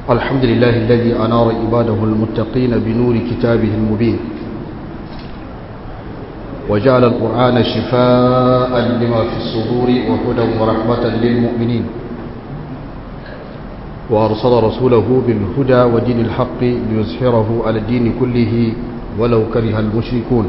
الحمد لله الذي أنار عباده المتقين بنور كتابه المبين وجعل القرآن شفاء لما في الصدور وهدى ورحمة للمؤمنين وأرسل رسوله بالهدى ودين الحق ليظهره على الدين كله ولو كره المشركون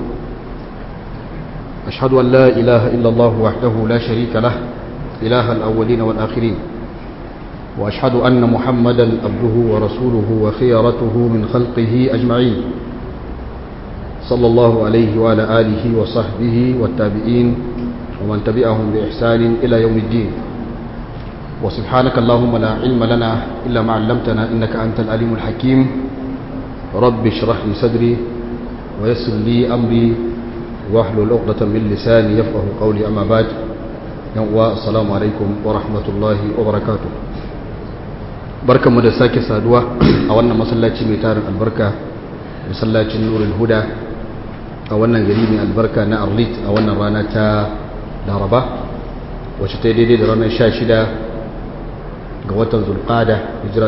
أشهد أن لا إله إلا الله وحده لا شريك له إله الأولين والآخرين وأشهد أن محمدا عبده ورسوله وخيرته من خلقه أجمعين صلى الله عليه وعلى آله وصحبه والتابعين ومن تبعهم بإحسان إلى يوم الدين وسبحانك اللهم لا علم لنا إلا ما علمتنا إنك أنت الأليم الحكيم رب اشرح لي صدري ويسر لي أمري واحلل عقدة من لساني يفقه قولي أما بعد السلام عليكم ورحمة الله وبركاته barkanmu da sake saduwa a wannan masallaci mai tarin albarka masallacin nurul huda a wannan gari mai albarka na arlit a wannan rana ta laraba wacce ta daidai da ranar 16 ga watan zulqada hijira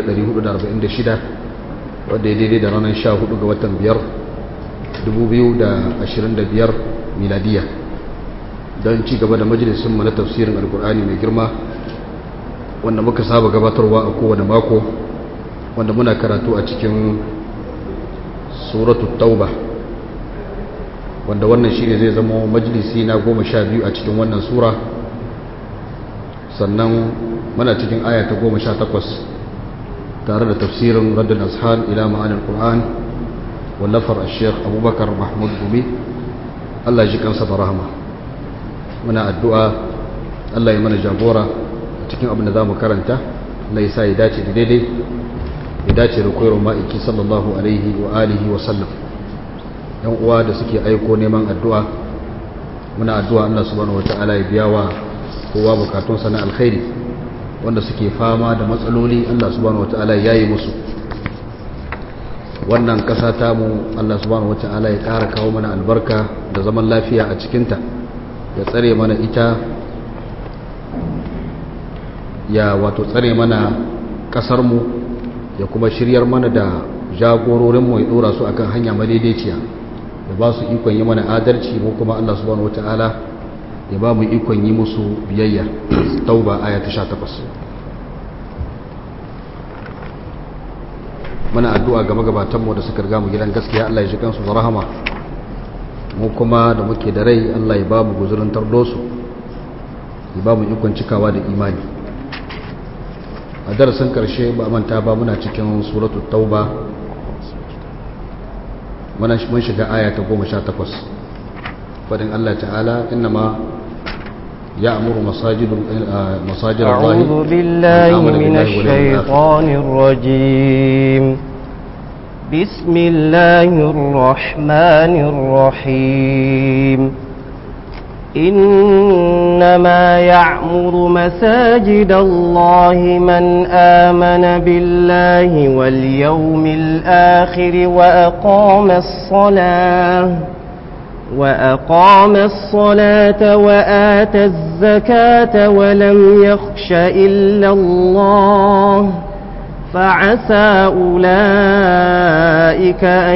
1446 wadda ya daidai da ranar 14 ga watan 5 2025 miladiya don ci gaba da majalisun na tafsirin alkur'ani mai girma wanda muka saba gabatarwa a kowane mako wanda muna karatu a cikin suratu tauba wanda wannan shi ne zai zama majalisi na goma sha biyu a cikin wannan sura sannan muna cikin aya ta goma sha takwas tare da tafsirin raddin ashal ila ma'anin qur'an wallafar sheikh abubakar mahmud gumi allah ji kansa da rahama muna addu'a allah ya mana jagora cikin abin da za mu karanta na isa ya dace da daidai ya dace da koyarwa ma'aiki sallallahu alaihi wa alihi wa sallam yan uwa da suke aiko neman addu'a muna addu'a Allah subhanahu wata'ala ya biya wa kowa bukatunsa na alkhairi wanda suke fama da matsaloli Allah subhanahu wata'ala ya yi musu wannan ƙasa tamu Allah subhanahu wata'ala ya ƙara kawo mana albarka da zaman lafiya a cikinta ya tsare mana ita ya wato tsare mana ƙasarmu ya kuma shiryar mana da jagororinmu ya ɗora su akan hanya madaidaiciya ya ba su ikon yi mana adalci mu kuma Allah subhanahu wata'ala ya ba mu ikon yi musu biyayya tauba aya ta 18 muna addu'a ga magabatanmu da suka riga mu gidan gaskiya Allah ya ji kansu da rahama mu kuma da muke da rai Allah ya ba mu guzurin tardosu ya ba mu ikon cikawa da imani a darasin karshe ba manta ba muna cikin suratu tauba mun shiga aya ta goma sha takwas fadin Allah ta'ala innama يأمر مساجد مساجد الله أعوذ بالله من الشيطان الرجيم بسم الله الرحمن الرحيم إنما يعمر مساجد الله من آمن بالله واليوم الآخر وأقام الصلاة وأقام الصلاة وآتى الزكاة ولم يخش إلا الله فعسى أولئك أن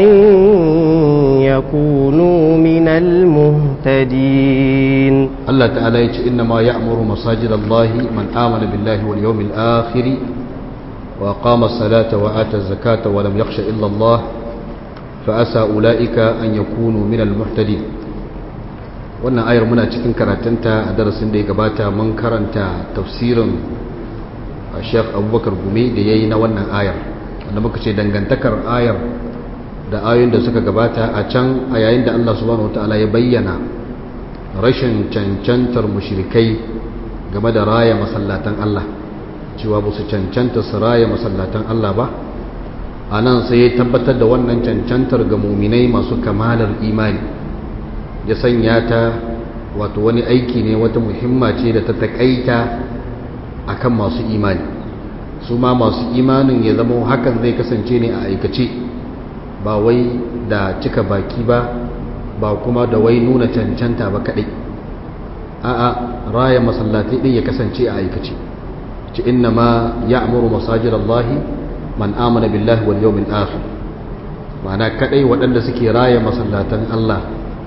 يكونوا من المهتدين الله تعالى يقول إنما يأمر مساجد الله من آمن بالله واليوم الآخر وأقام الصلاة وآتى الزكاة ولم يخش إلا الله فأسى أولئك أن يكونوا من المهتدين wannan ayar muna cikin karatunta a darasin da ya gabata mun karanta tafsirin Sheikh Abubakar Gumi da yayi na wannan ayar wanda muka ce dangantakar ayar da ayoyin da suka gabata a can a yayin da Allah subhanahu wataala ya bayyana rashin cancantar mushrikai game da raya masallatan Allah cewa ba su cancanta su raya masallatan Allah ba a nan sai ya tabbatar da wannan cancantar ga muminai masu kamalar imani ya sanya ta wato wani aiki ne wata muhimma ce da ta takaita akan masu imani su ma masu imanin ya zama hakan zai kasance ne a aikace ba wai da cika baki ba ba kuma da wai nuna cancanta ba kadai a'a raya masallatai din ya kasance a aikace ci inna ma ya'muru masajidallahi man amana billahi wal yawmil akhir ma'ana kadai waɗanda suke raya masallatan Allah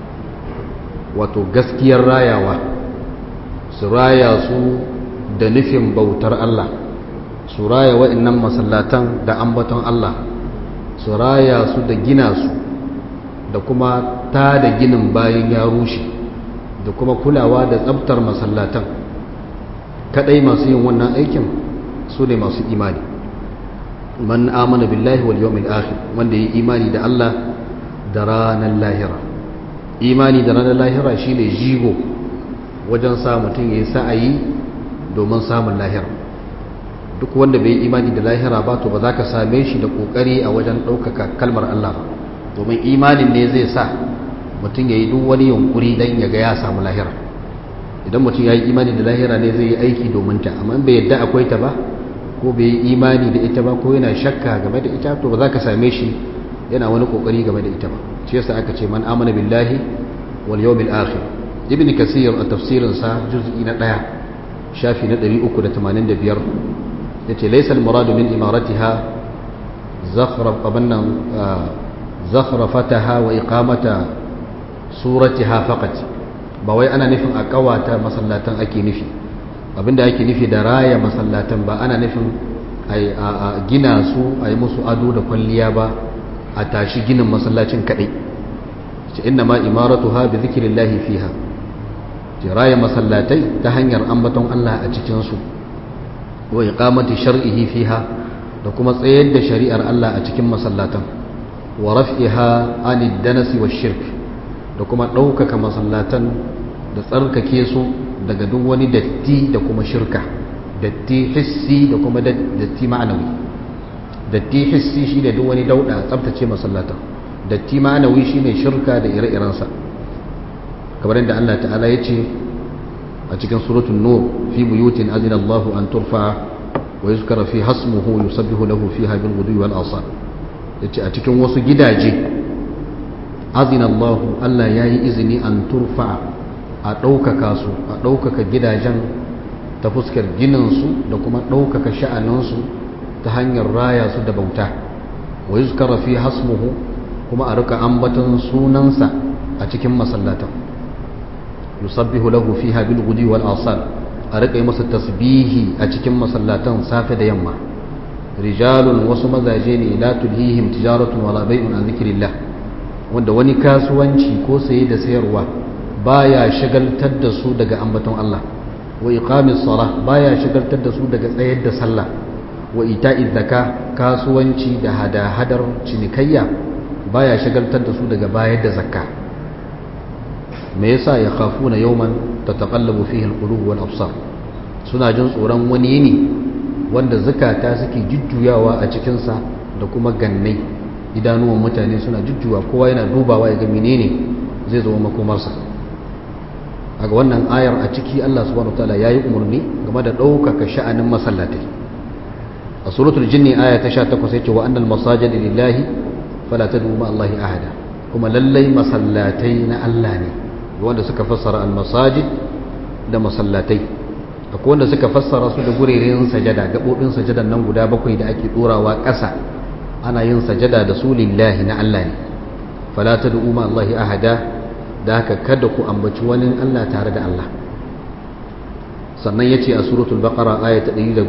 wato gaskiyar rayawa su raya su da nufin bautar Allah su raya wa'annan masallatan da ambaton Allah su raya su da gina su da kuma ta da ginin bayan ya rushe da kuma kulawa da tsabtar masallatan kadai masu yin wannan aikin su ne masu imani man amana billahi wal yawmil akhir wanda yi imani da Allah da ranar lahira imani da ranar lahira shine jigo wajen sa mutum yayi sa'ayi domin samun lahira duk wanda bai imani da lahira ba to ba za ka same shi da kokari a wajen ɗaukaka kalmar Allah ba domin imanin ne zai sa mutum ya yi duk wani yunkuri don ya ga ya samu lahira idan mutum ya yi imani da lahira ne zai yi aiki domin ta amma bai yadda akwai ta ba ko bai yi imani da ita ba ko yana shakka game da ita to ba za ka same shi yana wani kokari game da ita ba shi yasa aka ce man amana billahi wal yawmil akhir ibn kasir a tafsirin sa juz'i na 1 shafi na 385 yace laysa al murad min imaratiha zakhraf abannan zakhrafataha wa iqamata suratiha faqat ba wai ana nufin a kawata masallatan ake nufi abinda ake nufi da raya masallatan ba ana nufin a gina su a yi musu ado da kwalliya ba a tashi ginin masallacin kadai ce inna ma imaratu ha bi zikirillahi fiha ce raya masallatai ta hanyar ambaton Allah a cikinsu wa iqamati shar'ihi fiha da kuma tsayar da shari'ar Allah a cikin masallatan wa raf'iha anid danasi wa shirk da kuma ɗaukaka masallatan da tsarkake su daga duk wani datti da kuma shirka datti hissi da kuma datti ma'anawi datti hissi shi ne duk wani dauda tsabtace masallatan datti ma'anawi shi ne shirka da ire-irensa kamar yadda Allah ta'ala ya ce a cikin suratun nur fi buyutin azina Allah an turfa wa yuzkara fi hasmuhu yusabbihu lahu fiha bil ghudwi wal asal yace a cikin wasu gidaje azina Allah Allah yayi izini an turfa a ɗaukaka su a ɗaukaka gidajen ta fuskar gininsu da kuma ɗaukaka sha'aninsu ta hanyar raya su da bauta wa yi fi hasmuhu kuma a rika ambaton sunansa a cikin masallatan yusabbihu lahu fiha bil gudi wal asal a rika yi masa tasbihi a cikin masallatan safe da yamma rijalun wasu mazaje ne la tulhihim tijaratun wala bai'un an zikrillah wanda wani kasuwanci ko saye da sayarwa baya shagaltar da su daga ambaton Allah wa iqamis salah baya shagaltar da su daga tsayar da sallah wa ita'iz zaka kasuwanci da hada-hadar cinikayya baya shagaltar da su daga bayar da zakka me yasa ya khafuna yawman tataqallabu fihi alqulub wal absar suna jin tsoron wani yini wanda zakata suke jujjuyawa a cikin sa da kuma gannai idanuwan mutane suna jujjuwa kowa yana dubawa ya ga menene zai zama makomarsa a ga wannan ayar a ciki Allah subhanahu wataala yayi umarni game da ɗaukaka sha'anin masallatai a suratul jinni aya ta 18 yace wa annal masajida lillahi fala tad'u ma Allahi ahada kuma lallai masallatai na Allah ne wanda suka fassara al masajid da masallatai akwai wanda suka fassara su da gureren sajada gabobin sajadan nan guda bakwai da ake dorawa ƙasa ana yin sajada da su lillahi na Allah ne fala tad'u ma Allahi ahada da haka kada ku ambaci wani Allah tare da Allah sannan ya ce a suratul baqara aya ta 114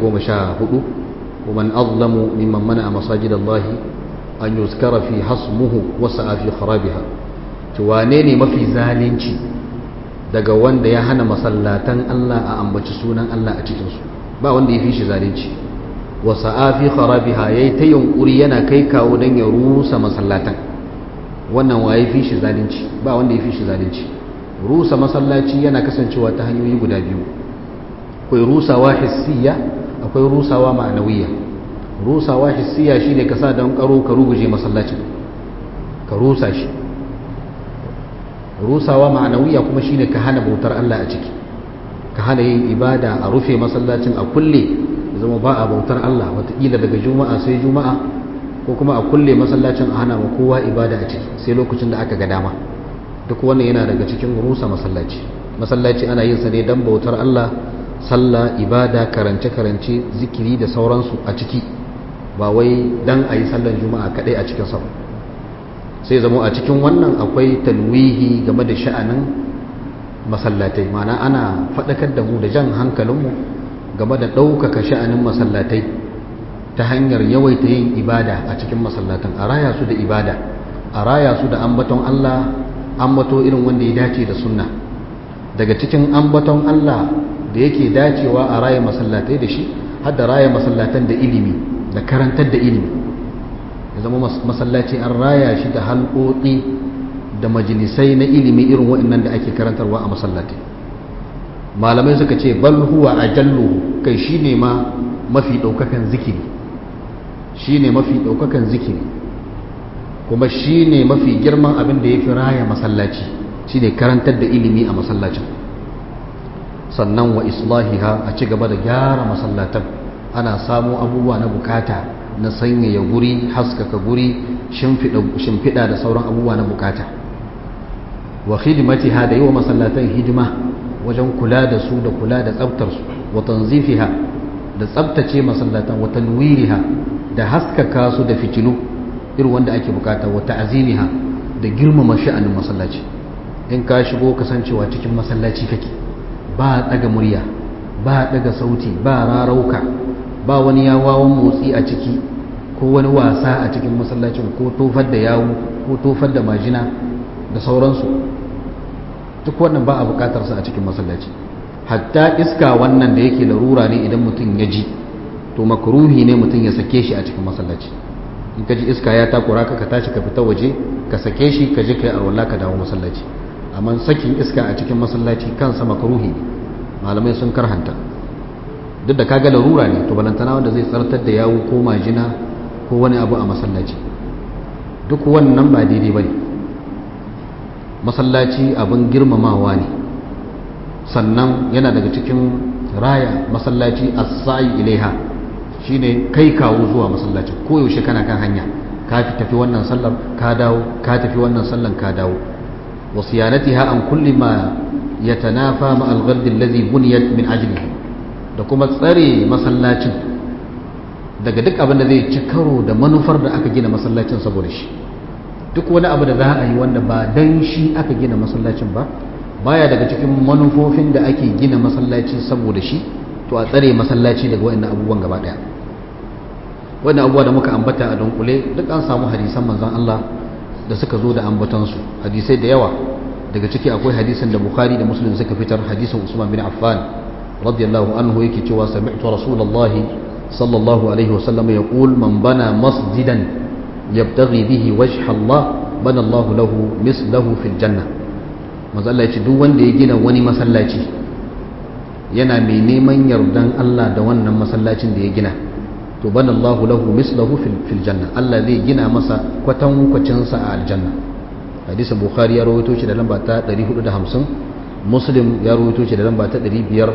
ومن أظلم ممن منع مساجد الله أن يذكر في حصمه وسعى في خرابها wane ما في zalunci daga wanda ya hana masallatan Allah a ambaci sunan Allah a cikinsu ba wanda ya fi shi zalunci wa sa'afi kharabiha yayi ta yunkuri yana kai kawo dan ya rusa masallatan wannan waye fi shi zalunci ba wanda ya fi shi zalunci rusa masallaci yana kasancewa ta hanyoyi guda biyu akwai rusawa hissiya akwai rusawa ma'anawiya rusawa hissiya shine ka sa don karo ka ruguje masallacin ka rusa shi rusawa ma'anawiya kuma shine ka hana bautar Allah a ciki ka hana yin ibada a rufe masallacin a kulle zama ba a bautar Allah watakila daga juma'a sai juma'a ko kuma a kulle masallacin a hana ma kowa ibada a ciki sai lokacin da aka ga dama duk wannan yana daga cikin rusa masallaci masallaci ana yin sa ne don bautar Allah sallah ibada karance-karance zikiri da sauransu a ciki ba wai dan a yi sallan juma'a kadai a cikin sama sai zama a cikin wannan akwai talwihi game da sha'anin masallatai mana ana faɗakar da mu da jan hankalinmu game da ɗaukaka sha'anin masallatai ta hanyar yawaita yin ibada a cikin masallatan a raya su da ibada a raya su da ambaton Allah ambato irin wanda ya dace da sunna daga cikin ambaton Allah da yake dacewa a raya masallatai da shi har da raya masallatan da ilimi da karantar da ilimi ya zama masallaci an raya shi da halƙoƙi da majalisai na ilimi irin waɗannan da ake karantarwa a masallatai malamai suka ce bal huwa ajalluhu kai shine ma mafi ɗaukakan zikiri shine mafi ɗaukakan zikiri kuma shine mafi girman abin da ya fi raya masallaci shine karantar da ilimi a masallacin sannan wa islahiha a ci gaba da gyara masallatan ana samu abubuwa na bukata na sanyaya guri haskaka guri shimfiɗa da sauran abubuwa na bukata wa khidmatiha da yi wa masallatan hidima wajen kula da su da kula da tsabtarsu wa tanzifiha da tsabtace masallatan wa tanwiriha da haskaka su da fitilu irin wanda ake bukata wa ta'zimiha da girmama sha'anin masallaci in ka shigo kasancewa cikin masallaci kake ba daga murya ba daga sauti ba rarauka ba wani yawawan motsi a ciki ko wani wasa a cikin masallacin ko tofar da yawu ko tofar da majina da sauransu duk wannan ba a bukatarsa a cikin masallaci hatta iska wannan da yake larura ne idan mutum ya ji to makruhi ne mutum ya sake shi a cikin masallaci in ka ji iska ya takura ka ka tashi ka fita waje ka sake shi ka je ka yi arwala ka dawo masallaci amma sakin iska a cikin masallaci kansa makruhi ne malamai sun karhanta duk da kaga larura ne to balantana wanda zai tsartar da yawo ko majina ko wani abu a masallaci duk wannan ba daidai bane masallaci abin girmamawa ne sannan yana daga cikin raya masallaci as-sa'i ilaiha shine kai kawo zuwa masallacin koyaushe kana kan hanya ka fi tafi wannan sallar ka dawo ka tafi wannan sallar ka dawo wa siyanatiha an kulli ma yatanafa ma al-ghard alladhi buniyat min ajlihi da kuma tsare masallacin daga duk abin da zai ci karo da manufar da aka gina masallacin saboda shi duk wani abu da za a yi wanda ba dan shi aka gina masallacin ba baya daga cikin manufofin da ake gina masallaci saboda shi to a tsare masallaci daga waɗannan abubuwan gaba ɗaya wannan abubuwa da muka ambata a dunkule duk an samu hadisan manzon Allah da suka zo da ambatansu hadisai da yawa daga ciki akwai hadisin da Bukhari da Muslim suka fitar hadisin Usman bin Affan radiyallahu anhu yake cewa sami'tu rasulullahi sallallahu alaihi wasallam yaqul man bana masjidan yabtaghi bihi wajha Allah bana Allah lahu mislahu fil janna manzo Allah ya ce duk wanda ya gina wani masallaci yana mai neman yardan Allah da wannan masallacin da ya gina to bana Allah lahu mislahu fil janna Allah zai gina masa kwatankwacin sa a aljanna hadisin bukhari ya rawaito shi da lamba ta 450 muslim ya rawaito shi da lamba ta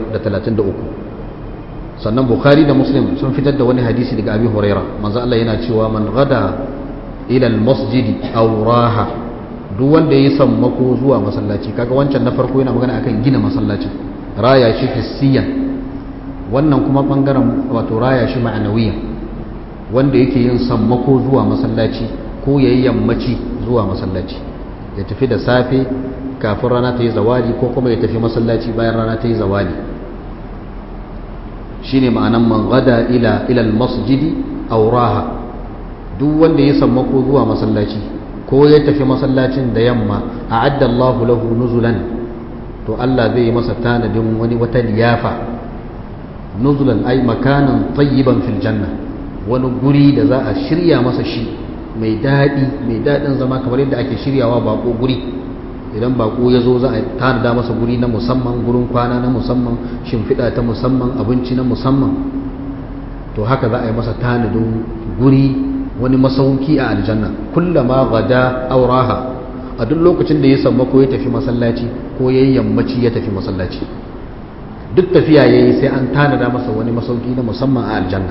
533 sannan bukhari da muslim sun fitar da wani hadisi daga abi huraira manzo Allah yana cewa man gada ila al-masjidi aw raha duk wanda ya sammako zuwa masallaci kaga wancan na farko yana magana akan gina masallacin raya shi hissiyan wannan kuma bangaren wato raya shi ma'anawiyan wanda yake yin sammako zuwa masallaci ko yayi yammaci zuwa masallaci ya tafi da safe kafin rana ta yi zawali ko kuma ya tafi masallaci bayan rana ta yi zawali shine ma'anan man gada ila ila masjidi aw raha duk wanda ya sammako zuwa masallaci ko ya tafi masallacin da yamma a'adda Allahu lahu nuzulan to Allah zai yi masa tanadin wani wata liyafa nuzulan ay makanan tayyiban fil janna wani guri da za a shirya masa shi mai daɗi mai daɗin zama kamar yadda ake shiryawa bako guri idan bako ya zo za a tanada masa guri na musamman gurin kwana na musamman shimfiɗa ta musamman abinci na musamman to haka za a yi masa tanadin guri wani masauki a aljanna kullama gada auraha a duk lokacin da ya samu ko ya tafi masallaci ko ya yi yammaci ya tafi masallaci duk tafiya ya yi sai an tanada masa wani masauki na musamman a aljanna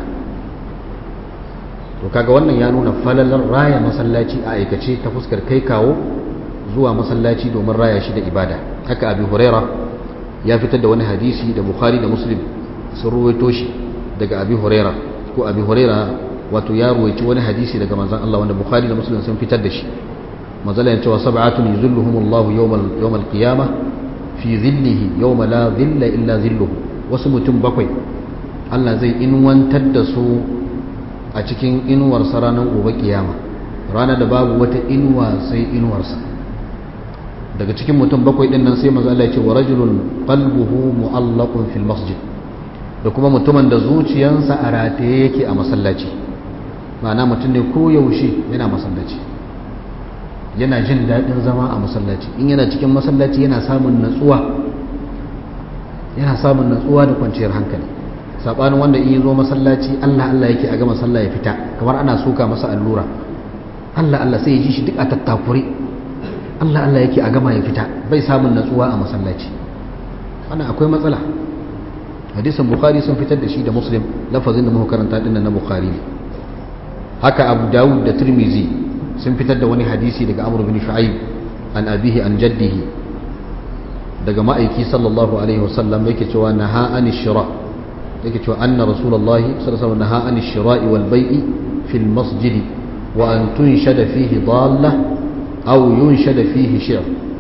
to kaga wannan ya nuna falalar raya masallaci a aikace ta fuskar kai kawo zuwa masallaci domin raya shi da ibada haka abi huraira ya fitar da wani hadisi da bukhari da muslim sun ruwaito shi daga abi huraira ko abi huraira wato ya ruwaici wani hadisi daga manzon Allah wanda Bukhari da Muslim sun fitar da shi manzala ya cewa sab'atun yuzilluhumullahu yawmal yawmal qiyamah fi zillihi yawma la zilla illa zilluhu wasu mutum bakwai Allah zai inuwantar da su a cikin inuwarsa ranar gobe kiyama ranar da babu wata inuwa sai inuwarsa daga cikin mutum bakwai din nan sai manzo Allah ya ce wa rajulun qalbuhu mu'allaqun fil masjid da kuma mutumin da zuciyansa a rataye yake a masallaci ma'ana mutum ne ko yaushe yana masallaci yana jin daɗin zama a masallaci in yana cikin masallaci yana samun natsuwa yana samun natsuwa da kwanciyar hankali sabanin wanda in zo masallaci Allah Allah yake a gama sallah ya fita kamar ana suka masa allura Allah Allah sai ya ji shi duk a tattakure Allah Allah yake a gama ya fita bai samun natsuwa a masallaci wannan akwai matsala hadisin bukhari sun fitar da shi da muslim lafazin da muka karanta dinnan na bukhari ne haka abu dawud da tirmizi sun fitar da wani hadisi daga amr bin shu'aib an abihi an jaddihi daga ma'aiki sallallahu alaihi wasallam yake cewa naha an shira yake cewa anna rasulullahi sallallahu alaihi wasallam naha an shira'i wal bai'i fil masjid wa an tunshada fihi dalla aw yunshada fihi shir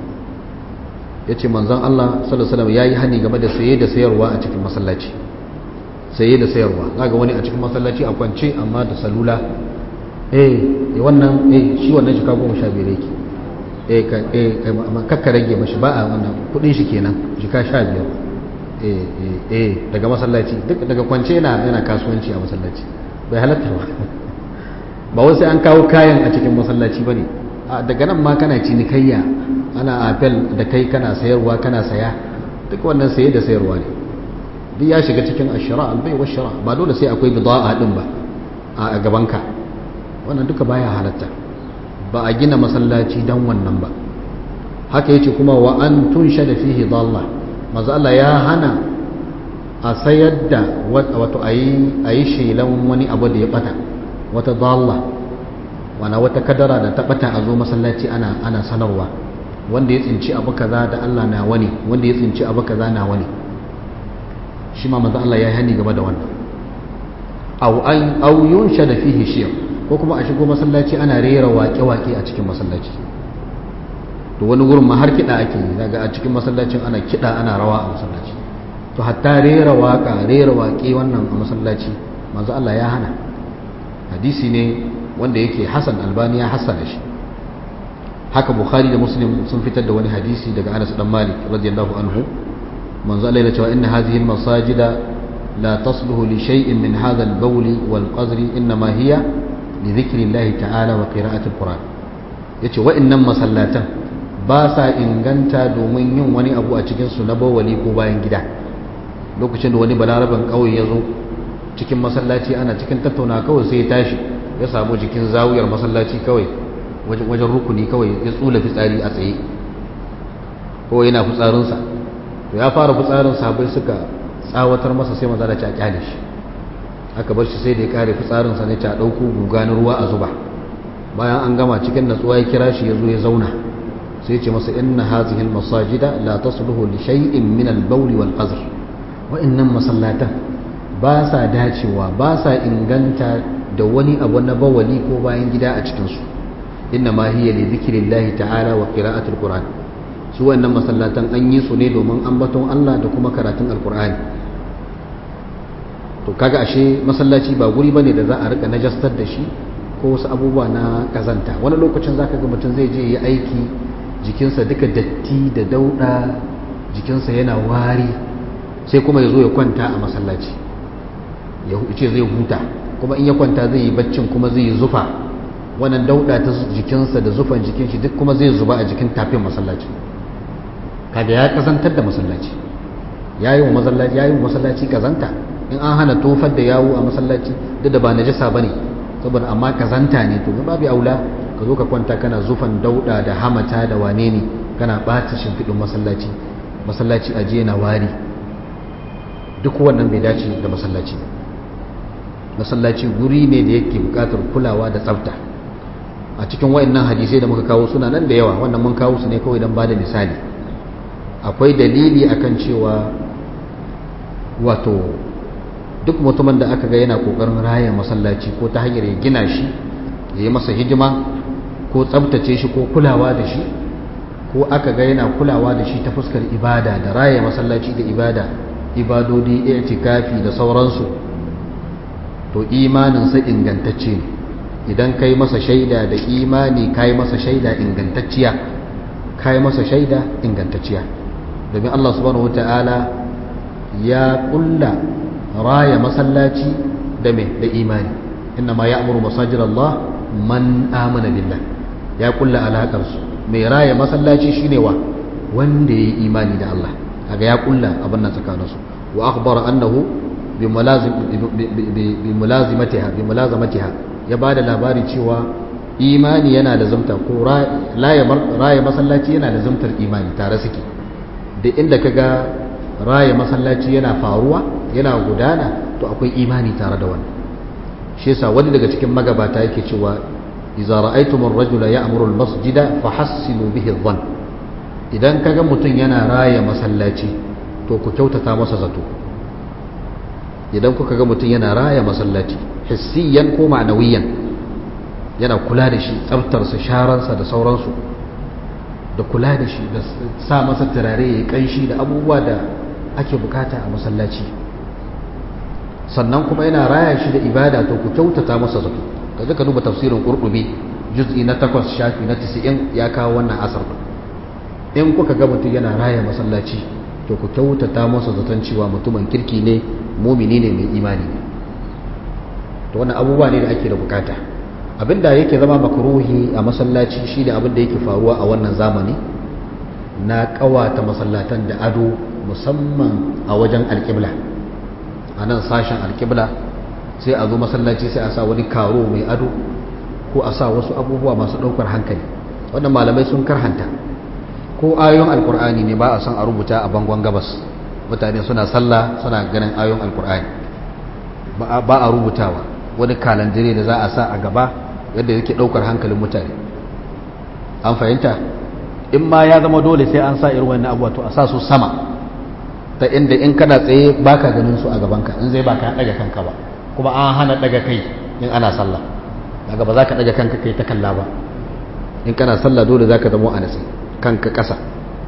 yace manzon Allah sallallahu alaihi wasallam yayi hani game da saye da sayarwa a cikin masallaci saye da sayarwa zaga wani a cikin masallaci a kwance amma da salula eh wannan eh shi wannan jika goma sha biyar yake eh ka eh kakka rage mashi ba a wannan kudin shi kenan jika sha biyar eh eh eh daga masallaci duk daga kwance yana yana kasuwanci a masallaci bai halatta ba ba wasu an kawo kayan a cikin masallaci bane daga nan ma kana cinikayya ana apel da kai kana sayarwa kana saya duk wannan saye da sayarwa ne duk ya shiga cikin ashira albai wa shira ba dole sai akwai bida'a din ba a gabanka wannan duka baya halatta ba a gina masallaci dan wannan ba haka yace kuma wa an tunsha da fihi dalla manzo Allah ya hana a sayar da wato ayi ayi shelan wani abu da ya bata wata dalla wana wata kadara da ta bata a zo masallaci ana ana sanarwa wanda ya tsinci abu kaza da Allah na wani wanda ya tsinci abu kaza na wani shi ma manzo Allah ya hani game da wannan aw an aw yunsha da fihi shi'r ko kuma a shigo masallaci ana rera waƙe-waƙe a cikin masallaci to wani gurin ma har kiɗa ake yi daga a cikin masallacin ana kiɗa ana rawa a masallaci to hatta rera waƙa rera waƙe wannan a masallaci manzo Allah ya hana hadisi ne wanda yake Hassan Albani ya hassana shi haka Bukhari da Muslim sun fitar da wani hadisi daga Anas dan Malik radiyallahu anhu manzo Allah ya ce wa inna hadhihi al-masajida la tasluhu li shay'in min hadha al-bawli wal qazri inma hiya لذكر الله تعالى وقراءة القرآن yace wa'annan masallatan ba sa inganta domin yin wani abu a cikin su na bawali ko bayan gida lokacin da wani balaraban kauye ya zo cikin masallaci ana cikin tattauna kawai sai ya tashi ya samu jikin zawiyar masallaci kawai wajen rukuni kawai ya tsula fitsari a tsaye ko yana fitsarinsa to ya fara fitsarin sabai suka tsawatar masa sai maza da ci a kyale shi aka bar shi sai da ya kare fitsarinsa ne ta ɗauko guga na ruwa a zuba bayan an gama cikin natsuwa ya kira shi ya zo ya zauna sai ce masa inna hazihi masajida la tasluhu li shay'in min al-bawl wal qazr wa innan masallatan ba sa dacewa ba sa inganta da wani abu na bawali ko bayan gida a cikin su inna ma hiya li dhikrillahi ta'ala wa qira'atil qur'an su wannan masallatan an yi su ne domin ambaton Allah da kuma karatun alqur'ani to kaga ashe masallaci ba guri bane da za a rika najastar da shi ko wasu abubuwa na kazanta wani lokacin zaka ga mutum zai je yi aiki jikinsa duka datti da dauda jikinsa yana wari sai kuma ya zo ya kwanta a masallaci ya ce zai huta kuma in ya kwanta zai yi baccin kuma zai yi zufa wannan dauda ta jikinsa da zufan jikin shi duk kuma zai zuba a jikin tafin masallaci kaga ya kazantar da masallaci ya yi wa masallaci ya yi wa masallaci kazanta in an hana tofar da yawo a masallaci duk da ba najasa bane saboda amma kazanta ne to babu aula ka zo ka kwanta kana zufan dauda da hamata da wane ne kana bata shimfiɗin masallaci masallaci aje na wari duk wannan bai dace da masallaci masallaci guri ne da yake buƙatar kulawa da tsafta a cikin wayannan hadisai da muka kawo suna nan da yawa wannan mun kawo su ne kawai don bada misali akwai dalili akan cewa wato duk mutumin da aka ga yana kokarin raya masallaci ko ta hanyar ya gina shi ya yi masa hijima ko tsabtace shi ko kulawa da shi ko aka ga yana kulawa da shi ta fuskar ibada da raya masallaci da ibada ibadodi i'tikafi da sauransu to imaninsa ingantacce ne idan kai masa shaida da imani kai masa shaida ingantacciya kai masa shaida ingantacciya domin Allah subhanahu wataala ya kulla raya masallaci da me da imani inna ma ya'muru masajid Allah man amana billah ya kulla alakar su mai raya masallaci shine wa wanda yayi imani da Allah kaga ya kulla abin nan tsakanin su wa akhbara annahu bi mulazim bi mulazimatiha bi mulazamatiha ya bada labari cewa imani yana da zumta ko raya masallaci yana da zumtar imani tare suke da inda kaga raya masallaci yana faruwa yana gudana to akwai imani tare da wannan shi yasa wani daga cikin magabata yake cewa idza ra'aytum ar-rajula ya'muru al-masjida fahassinu bihi adh-dhann idan kaga mutum yana raya masallaci to ku kyautata masa zato idan kuka ga mutum yana raya masallaci hissiyan ko ma'nawiyan yana kula da shi tsaftarsa sharansa da sauransu da kula da shi da sa masa turare ya kanshi da abubuwa da ake bukata a masallaci sannan kuma yana raya shi da ibada to ku kyautata masa zato kaje ka duba tafsirin qurtubi juz'i na 8 shafi na 90 ya kawo wannan asar in kuka ga mutum yana raya masallaci to ku kyautata masa zaton cewa mutumin kirki ne mumini ne mai imani ne to wannan abubuwa ne da ake da bukata abinda yake zama makruhi a masallaci shine abin da yake faruwa a wannan zamani na kawata masallatan da ado musamman a wajen alƙibla a nan sashen alƙibla sai a zo masallaci sai a sa wani karo mai ado ko a sa wasu abubuwa masu ɗaukar hankali wannan malamai sun karhanta ko ayoyin alkur'ani ne ba a son a rubuta a bangon gabas mutane suna sallah suna ganin ayoyin alkur'ani ba a rubutawa wani kalandire da za a sa a gaba yadda yake daukar hankalin mutane an fahimta in ma ya zama dole sai an sa irin wannan abuwa to a sa su sama ta inda in kana tsaye baka ganin su a gabanka in zai baka daga kanka ba kuma an hana daga kai in ana sallah daga ba za ka daga kanka kai ta kalla ba in kana sallah dole za ka zama a nasi kanka ƙasa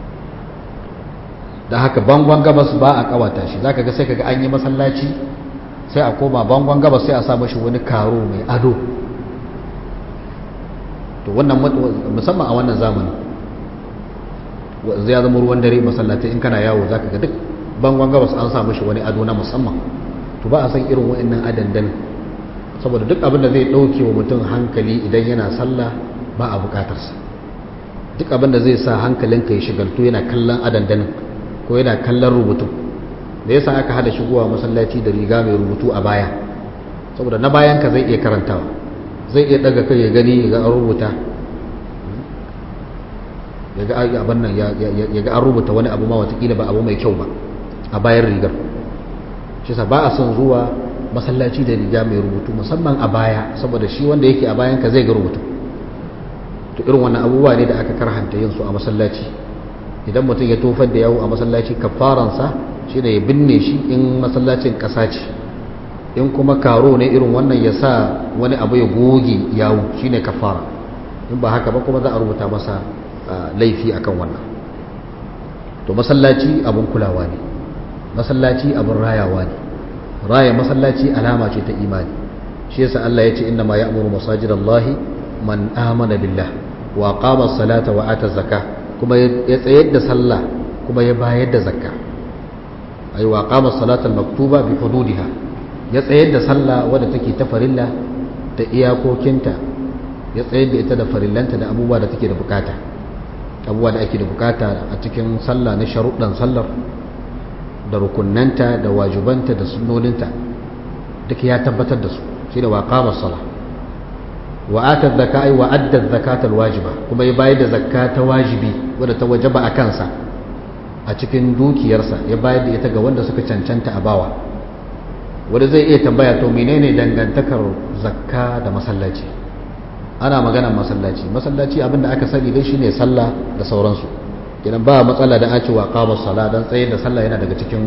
da haka bangon gabas ba a kawata shi za ka ga sai ka ga an yi masallaci sai a koma bangon gabas sai a sa mashi wani karo mai ado to wannan musamman a wannan zamani zai zama ruwan dare masallatai in kana yawo za ka ga duk bangon gabas an sa mashi wani ado na musamman to ba a san irin wa'annan adandan saboda duk abin da zai ɗauke wa mutum hankali idan yana sallah ba a buƙatarsa duk abin da zai sa hankalinka ya shigaltu yana kallon adandanin ko yana kallon rubutu da yasa aka hada shigowa masallaci da riga mai rubutu a baya saboda na bayanka zai iya karantawa zai iya daga kai ya gani ya ga an rubuta ya ga abin nan ya ga an rubuta wani abu ma watakila ba abu mai kyau ba a bayan rigar shi sa ba a son zuwa masallaci da riga mai rubutu musamman a baya saboda shi wanda yake a bayanka zai ga rubutu to irin wannan abubuwa ne da aka karhanta yin su a masallaci idan mutum ya tofar da yawo a masallaci kafaransa shi ne ya binne shi in masallacin ƙasa ce in kuma karo ne irin wannan ya sa wani abu ya goge yawo shi ne kafara in ba haka ba kuma za a rubuta masa laifi akan wannan to masallaci abin kulawa ne masallaci abin rayawa ne raya masallaci alama ce ta imani shi yasa Allah ya ce inna ma ya'muru masajidallahi man amana billah wa qama as-salata wa ata zakah kuma ya tsayar da sallah kuma ya bayar da zakka ay wa qama as-salata al-maktuba bi hududiha ya tsayar da sallah wadda take ta farilla da iyakokinta ya tsayar da ita da farillanta da abubuwa da take da bukata abubuwa da ake da bukata a cikin sallah na sharuɗan sallar da rukunnanta da wajibanta da sunnoninta duk ya tabbatar da su shine wa qama as-salah wa ata zakka ay wa adda zakata al-wajiba kuma ya bayar da zakka ta wajibi wadda ta wajaba a kansa a cikin dukiyarsa ya bayar da ita ga wanda suka cancanta a bawa wanda zai iya tambaya to menene dangantakar zakka da masallaci ana maganar masallaci masallaci abinda aka sani dai shine sallah da sauransu idan ba matsala da ake wa qama sala dan tsaye da sallah yana daga cikin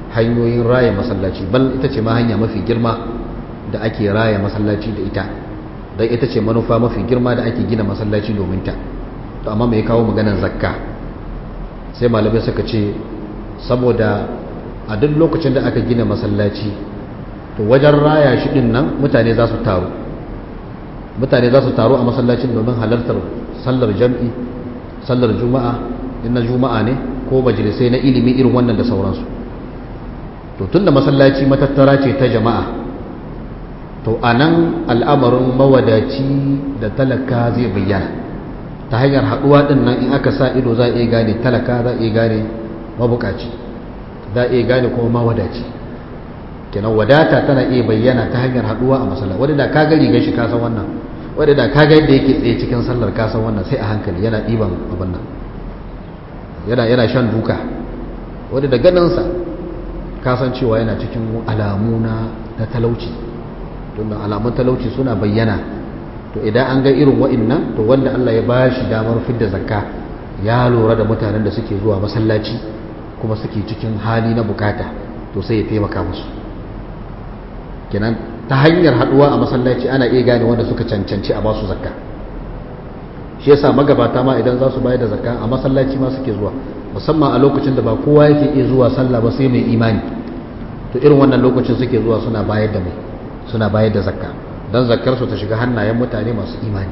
hanyoyin raya masallaci bal ita ce ma hanya mafi girma da ake raya masallaci da ita don ita ce manufa mafi girma da ake gina masallaci domin ta to amma mai kawo maganar zakka sai malamai suka ce saboda a duk lokacin da aka gina masallaci to wajen raya shi din nan mutane za su taru mutane za su taru a masallacin domin halartar sallar jam'i sallar juma'a in na juma'a ne ko majalisai na ilimi irin wannan da sauransu to tun da masallaci matattara ce ta jama'a to a nan al'amarin mawadaci da talaka zai bayyana ta hanyar haɗuwa ɗin nan in aka sa ido za a iya gane talaka za a iya gane mabukaci za a iya gane kuma mawadaci kenan wadata tana iya bayyana ta hanyar haɗuwa a masallaci wadda da ka gari gashi ka san wannan wadda da ka ga yadda yake tsaye cikin sallar ka san wannan sai a hankali yana ɗiban abin nan yana yana shan duka wadda da ganinsa ka san cewa yana cikin alamu na talauci tunda alamun talauci suna bayyana to idan an ga irin wa'innan to wanda Allah ya bashi damar fidda zakka ya lura da mutanen da suke zuwa masallaci kuma suke cikin hali na bukata to sai ya taimaka musu kenan ta hanyar haduwa a masallaci ana iya gane wanda suka cancanci a basu zakka shi yasa magabata ma idan za su bayar da zakka a masallaci ma suke zuwa musamman a lokacin da ba kowa yake iya zuwa sallah ba sai mai imani to irin wannan lokacin suke zuwa suna bayar da mai suna bayar da zakka don zakkar su ta shiga hannayen mutane masu imani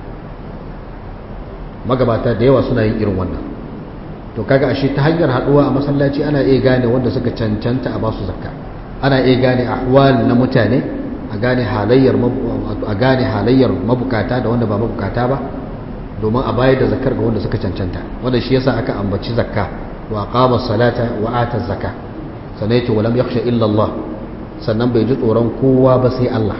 magabata da yawa suna yin irin wannan to kaga ashe ta hanyar haduwa a masallaci ana iya gane wanda suka cancanta a basu zakka ana iya gane ahwal na mutane a gane halayyar a gane halayyar mabukata da wanda ba mabukata ba domin a bayar da zakkar ga wanda suka cancanta wanda shi yasa aka ambaci zakka wa aqama salata wa ata zakka sannan yace walam yakhsha illa Allah sannan bai ji tsoron kowa ba sai Allah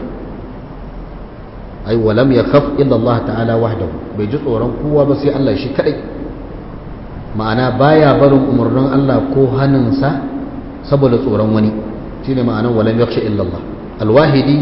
ai walam yakhaf illa Allah ta'ala wahdahu bai ji tsoron kowa ba sai Allah shi kadai ma'ana baya barin umarnin Allah ko hannunsa saboda tsoron wani shine ma'anar walam yakhsha illa Allah al-wahidi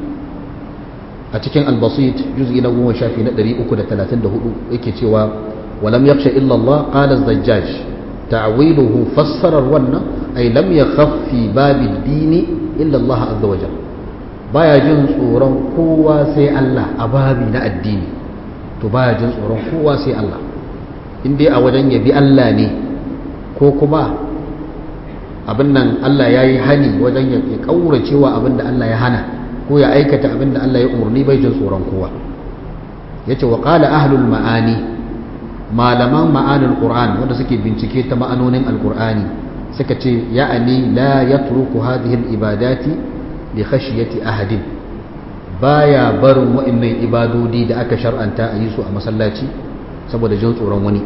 a cikin al-basit juz'i na 10 shafi na 334 yake cewa walam yakhsha illa Allah qala az-zajjaj ta'wiluhu fassarar wannan ay lam yakhaf fi babi ad-dini illa Allah azza wajal baya jin tsoron kowa sai Allah a babi na addini to baya jin tsoron kowa sai Allah in dai a wajen yabi Allah ne ko kuma abin nan Allah ya yi hani wajen ya kaurace wa abin da Allah ya hana ko ya aikata abin da Allah ya umarni bai jin tsoron kowa yace wa qala ahlul ma'ani malaman ma'anin qur'an wanda suke bincike ta ma'anonin alqur'ani suka ce ya'ani la yatruku hadhihi al-ibadati li khashyati ahadin baya barin wa'annan ibadodi da aka shar'anta a yi su a masallaci saboda jin tsoron wani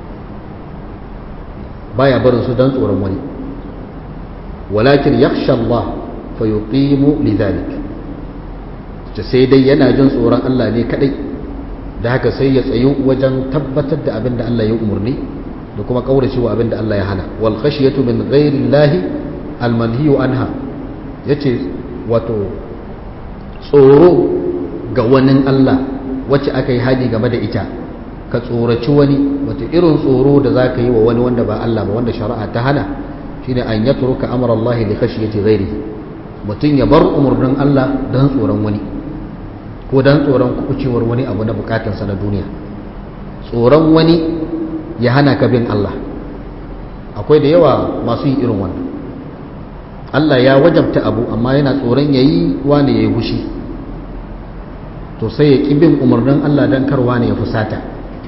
baya barin su dan tsoron wani walakin yakhsha Allah fa yuqimu lidhalik sai dai yana jin tsoron Allah ne kadai da haka sai ya tsayu wajen tabbatar da abin da Allah ya umarni da kuma kauracewa abin da Allah ya hana wal khashyatu min ghairi Allah al manhiyu anha yace wato tsoro ga wani Allah wacce aka yi hadi game da ita ka tsoraci wani wato irin tsoro da za ka yi wa wani wanda ba Allah ba wanda shari'a ta hana shine an yatruka amra Allah li khashyati ghairihi mutum ya bar umarnin Allah don tsoron wani ko don tsoron kucewar wani abu na bukatansa na duniya tsoron wani ya hana ka bin Allah akwai da yawa masu yin irin wannan Allah ya wajabta abu amma yana tsoron yayi wani yayi hushi to sai ya ƙi bin umarnin Allah don karwa ne ya fusata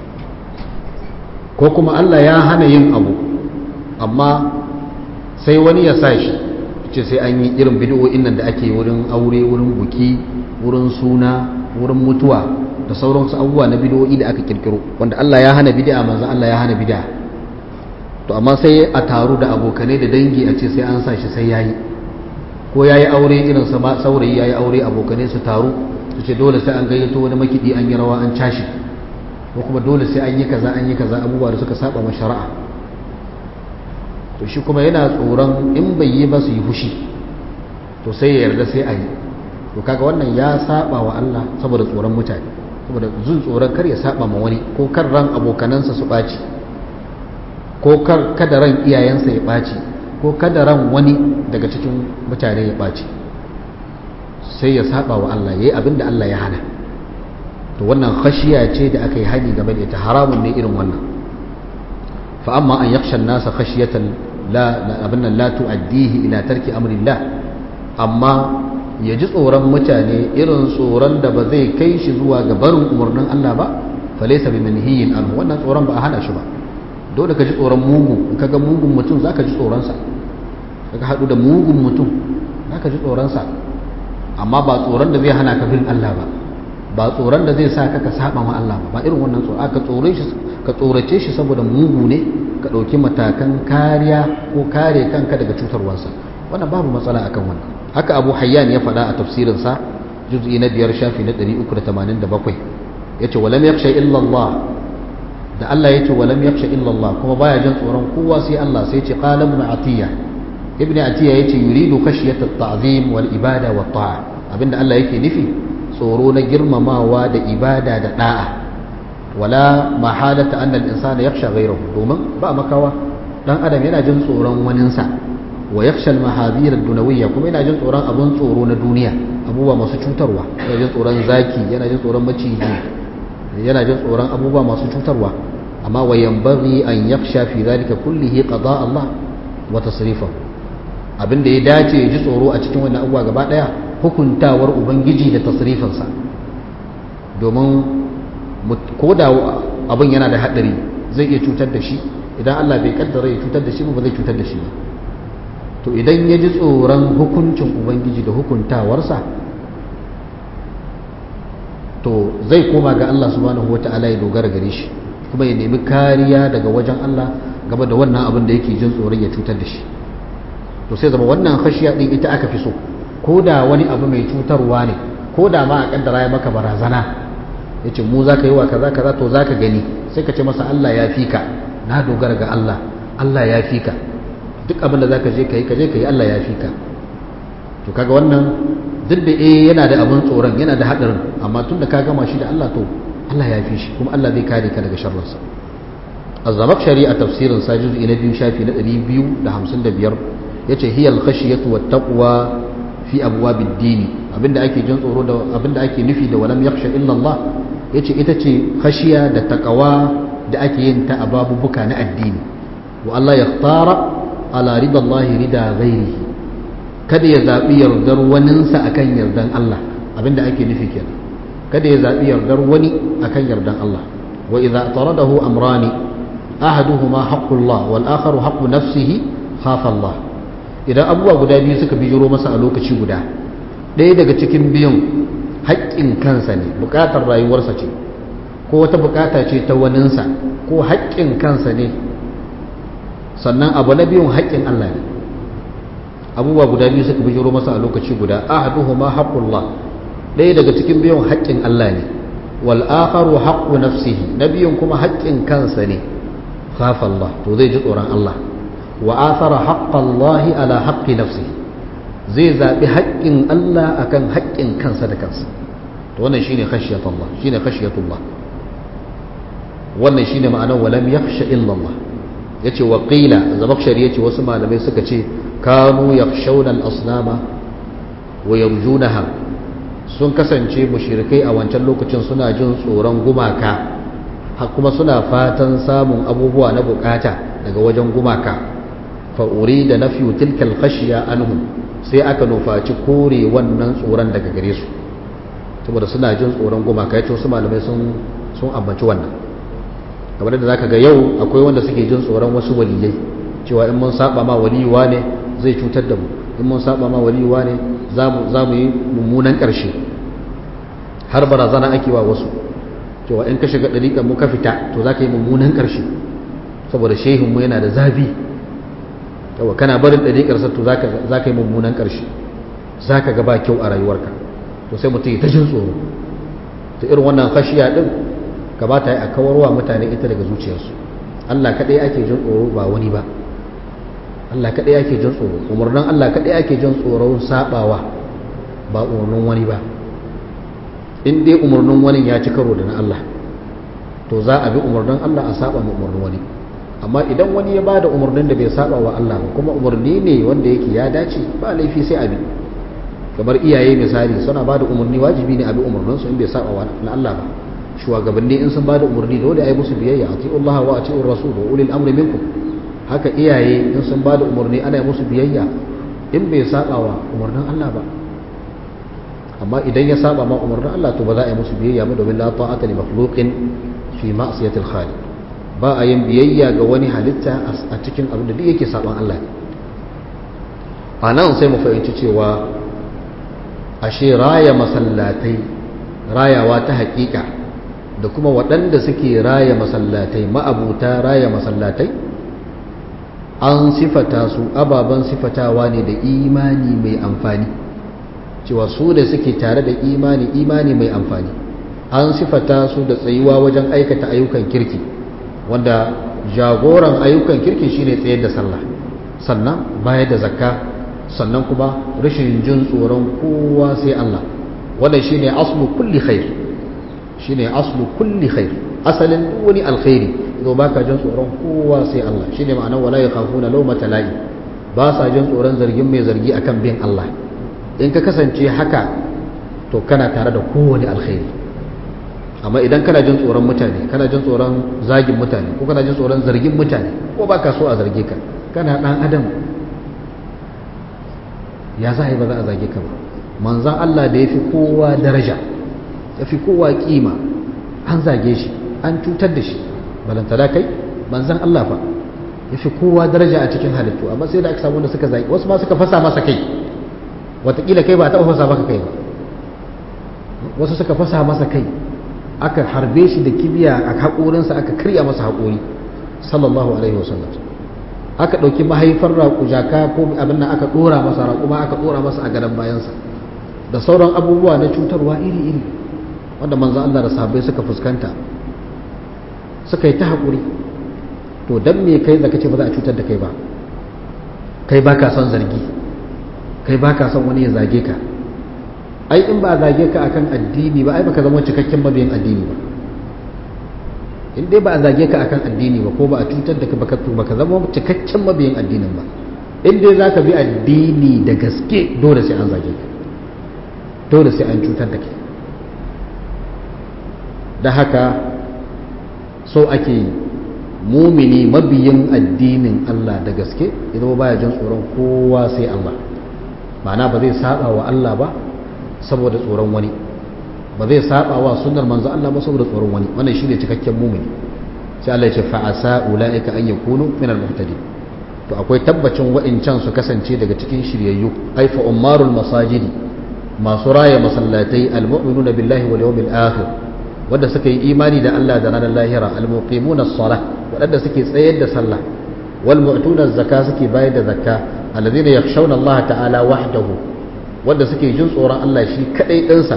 ko kuma Allah ya hana yin abu amma sai wani ya sa shi ce sai an yi irin bidiyoyin nan da ake wurin aure wurin buki wurin suna wurin mutuwa da sauransu abubuwa na bidiyoyi da aka kirkiro wanda Allah ya hana bid'a manzo Allah ya hana bid'a to amma sai a taru da abokanai da dangi a ce sai an sa shi sai yayi ko yayi aure irin sa saurayi yayi aure abokanai su taru su ce dole sai an gayyato wani makidi an yi rawa an cashi ko kuma dole sai an yi kaza an yi kaza abubuwa da suka saba ma shari'a to shi kuma yana tsoron in bai yi ba su yi fushi to sai ya yarda sai a yi to kaga wannan ya saba wa Allah saboda tsoron mutane saboda jin tsoron kar ya saba ma wani ko kar ran abokanansa su ɓaci ko kar kada ran iyayensa ya ɓaci ko kada ran wani daga cikin mutane ya ɓaci sai ya saba wa Allah yayi abin da Allah ya hana to wannan khashiya ce da aka yi hani game da ita haramun ne irin wannan fa amma an yakhsha an-nasa khashiyatan la abin nan la tu'addihi ila tarki amrillah amma ya ji tsoron mutane irin tsoron da ba zai kai shi zuwa ga barin umarnin Allah ba falaisa bi manhiyin anhu wannan tsoron ba a hana shi ba dole ka ji tsoron mugu in kaga mugun mutum zaka ji tsoron sa kaga hadu da mugun mutum zaka ji tsoron sa amma ba tsoron da zai hana ka bin Allah ba ba tsoron da zai sa ka ka saba ma Allah ba ba irin wannan tsoro ka tsore shi ka tsorace shi saboda mugu ne ka dauki matakan kariya ko kare kanka daga cutarwarsa wannan babu matsala akan wannan haka abu hayyan ya faɗa a tafsirinsa juz'i na biyar shafi na 387 ya ce walam yaksha illallah da Allah ya ce walam yaksha illallah kuma baya jin tsoron kowa sai Allah sai ce qala ibn atiya ibn atiya yace yuridu khashyata at-ta'zim wal ibada wat ta'a abinda Allah yake nufi tsoro na girmamawa da ibada da da'a wala mahalata anna al-insana yakhsha ghayrahu domin ba makawa dan adam yana jin tsoron waninsa wa yakhsha al-mahadhir ad-dunawiyya kuma yana jin tsoron abun tsoro na duniya abubuwa masu cutarwa yana jin tsoron zaki yana jin tsoron maciji yana jin tsoron abubuwa masu cutarwa amma wa yanbaghi an yakhsha fi dhalika kullihi qada Allah wa tasrifahu abin da ya dace ya ji tsoro a cikin wannan abubuwa gaba daya hukuntawar ubangiji da tasrifinsa domin ko da abin yana da hadari zai iya cutar da shi idan Allah bai kaddara ya cutar da shi ba zai cutar da shi ba to idan ya ji tsoron hukuncin ubangiji da hukuntawarsa to zai koma ga Allah subhanahu wata'ala ya dogara gare shi kuma ya nemi kariya daga wajen Allah game da wannan abin da yake jin tsoron ya cutar da shi to sai zama wannan khashiya din ita aka fi so ko da wani abu mai cutarwa ne ko da ma a kaddara ya maka barazana ya ce mu za ka yi wa kaza kaza to za ka gani sai ka ce masa Allah ya fi ka na dogara ga Allah Allah ya fi ka duk abin da za ka je ka yi ka je ka yi Allah ya fi ka to kaga wannan duk da eh yana da abin tsoron yana da haɗarin amma tun da ka gama shi da Allah to Allah ya fi shi kuma Allah zai kare ka daga sharrinsa azzamak shari'a tafsirin sa juz'i na biyu shafi na 255 yace hiyal khashiyatu wat taqwa fi abwabid dini abinda ake jin tsoro da abinda ake nufi da walam yakhsha illa Allah yace ita ce khashiya da taqwa da ake yin ta a babubuka na addini wa Allah yakhtara ala ridallahi rida ghairihi kada ya zabi yardar waninsa akan yardan Allah abinda ake nufi kenan kada ya zabi yardar wani akan yardan Allah wa idza taradahu amrani ahaduhuma haqqullah wal akharu haqqu nafsihi khafa Allah idan abubuwa guda biyu suka bijiro masa a lokaci guda ɗaya daga cikin biyun haƙƙin kansa ne buƙatar rayuwarsa ce ko wata buƙata ce ta waninsa ko haƙƙin kansa ne sannan abu na biyun haƙƙin Allah ne abubuwa guda biyu suka bijiro masa a lokaci guda ahaduhuma haqqullah ɗaya daga cikin biyun haƙƙin Allah ne wal akharu haqqu nafsihi na biyun kuma haƙƙin kansa ne khafa Allah to zai ji tsoron Allah wa athara haqqallahi ala haqqi nafsihi zai zabi haƙƙin Allah akan haƙƙin kansa da kansa to wannan shine khashiyatullah shine khashiyatullah wannan shine ma'anar walam yakhsha illa Allah yace wa qila zabakshari yace wasu malamai suka ce kanu yakhshawna al-asnama wa yarjunaha sun kasance mushrikai a wancan lokacin suna jin tsoron gumaka kuma suna fatan samun abubuwa na bukata daga wajen gumaka fa'uri da na fiye tilkal khashiya anhum sai aka nufaci kore wannan tsoron daga gare su saboda suna jin tsoron gumaka ya ce wasu malamai sun ambaci wannan kamar da zaka ga yau akwai wanda suke jin tsoron wasu waliyai cewa in mun saba ma waliyuwa ne zai cutar da mu in mun saba ma waliyuwa ne za mu yi mummunan ƙarshe har barazana ake wa wasu cewa in ka shiga ɗariƙar mu ka fita to za ka yi mummunan ƙarshe saboda shehinmu yana da zafi yawa kana barin ɗariƙarsa to za ka yi mummunan ƙarshe za ka gaba kyau a rayuwarka to sai mutum ta jin tsoro ta irin wannan kashiya ɗin kamata a kawarwa mutane ita daga zuciyarsu allah kaɗai ake jin tsoro ba wani ba allah kaɗai ake jin tsoro umarnin allah kaɗai ake jin tsoron saɓawa ba umarnin wani ba in dai umarnin wani ya ci karo da na allah to za a bi umarnin allah a saɓa umarnin wani amma idan wani ya bada umarnin da bai saba wa Allah ba kuma umarni ne wanda yake ya dace ba laifi sai abi kamar iyaye misali suna bada umarni wajibi ne abi umarnin su in bai saba wa na Allah ba shugabanni in sun bada umarni dole ayi musu biyayya ati'u Allah wa ati'ur rasul wa ulil amri minkum haka iyaye in sun bada umarni ana yi musu biyayya in bai saba wa umarnin Allah ba amma idan ya saba ma umarnin Allah to ba za a yi musu biyayya ba domin la ta'ata li makhluqin fi ma'siyatil khaliq ba a yin biyayya ga wani halitta a cikin abin da duk yake saban Allah a nan sai mu fahimci cewa ashe raya masallatai rayawa ta hakika da kuma waɗanda suke raya masallatai ma'abuta raya masallatai an sifata su ababen sifatawa ne da imani mai amfani cewa su da suke tare da imani imani mai amfani an sifata su da tsayuwa wajen aikata ayyukan kirki wanda jagoran ayyukan kirki shine tsayar da sallah sannan bayar da zakka sannan kuma rashin jin tsoron kowa sai Allah wannan shine aslu kulli khair shine aslu kulli khair asalin duk wani alkhairi zo baka jin tsoron kowa sai Allah shine ma'anar wala yakhafuna lawmata la'i ba sa jin tsoron zargin mai zargi akan bin Allah in ka kasance haka to kana tare da kowane alkhairi amma idan kana jin tsoron mutane kana jin tsoron zagin mutane ko kana jin tsoron zargin mutane ko baka so a zarge ka kana dan adam ya za a yi ba za a zage ka ba manzan Allah da ya fi kowa daraja ya fi kowa kima an zage shi an cutar da shi balantana kai manzan Allah fa ya fi kowa daraja a cikin halittu amma sai da aka samu wanda suka zage wasu ma suka fasa masa kai watakila kai ba a taɓa fasa maka kai ba wasu suka fasa masa kai aka harbe shi da kibiya a haƙorinsa aka karya masa haƙori sallallahu alaihi wasallam aka ɗauki mahaifar raƙujaka ko abin nan aka ɗora masa raƙuma aka ɗora masa a gadon bayansa da sauran abubuwa na cutarwa iri-iri wanda manzan Allah da sahabbai suka fuskanta suka yi ta haƙuri to don me kai da kace ba za a cutar da kai ba kai ba ka son zargi kai ba ka son wani ya zage ka ai in ba a zage ka akan addini ba ai baka zama cikakken mabiyin addini ba in dai ba a zage ka akan addini ba ko ba a cutar da ka baka baka zama cikakken mabiyin addinin ba in dai zaka bi addini da gaske dole sai an zage ka dole sai an cutar da kai da haka so ake mumini mabiyin addinin Allah da gaske idan baya jin tsoron kowa sai Allah ma'ana ba zai saba wa Allah ba saboda tsoron wani ba zai saba wa sunnar manzo Allah ba saboda tsoron wani wannan shine cikakken mumini sai Allah ya ce fa asa ulaika an yakunu min al-muhtadin to akwai tabbacin wa'incan su kasance daga cikin shiryayyu ai fa ummarul masajidi masu raya masallatai al-mu'minuna billahi wal yawmil akhir wanda suka yi imani da Allah da ranar lahira al-muqimuna as-salah wadanda suke tsayar da sallah wal mu'tuna az-zaka suke bayar da zakka alladhina yakhshawna Allah ta'ala wahdahu wanda suke jin tsoron Allah shi kadai dinsa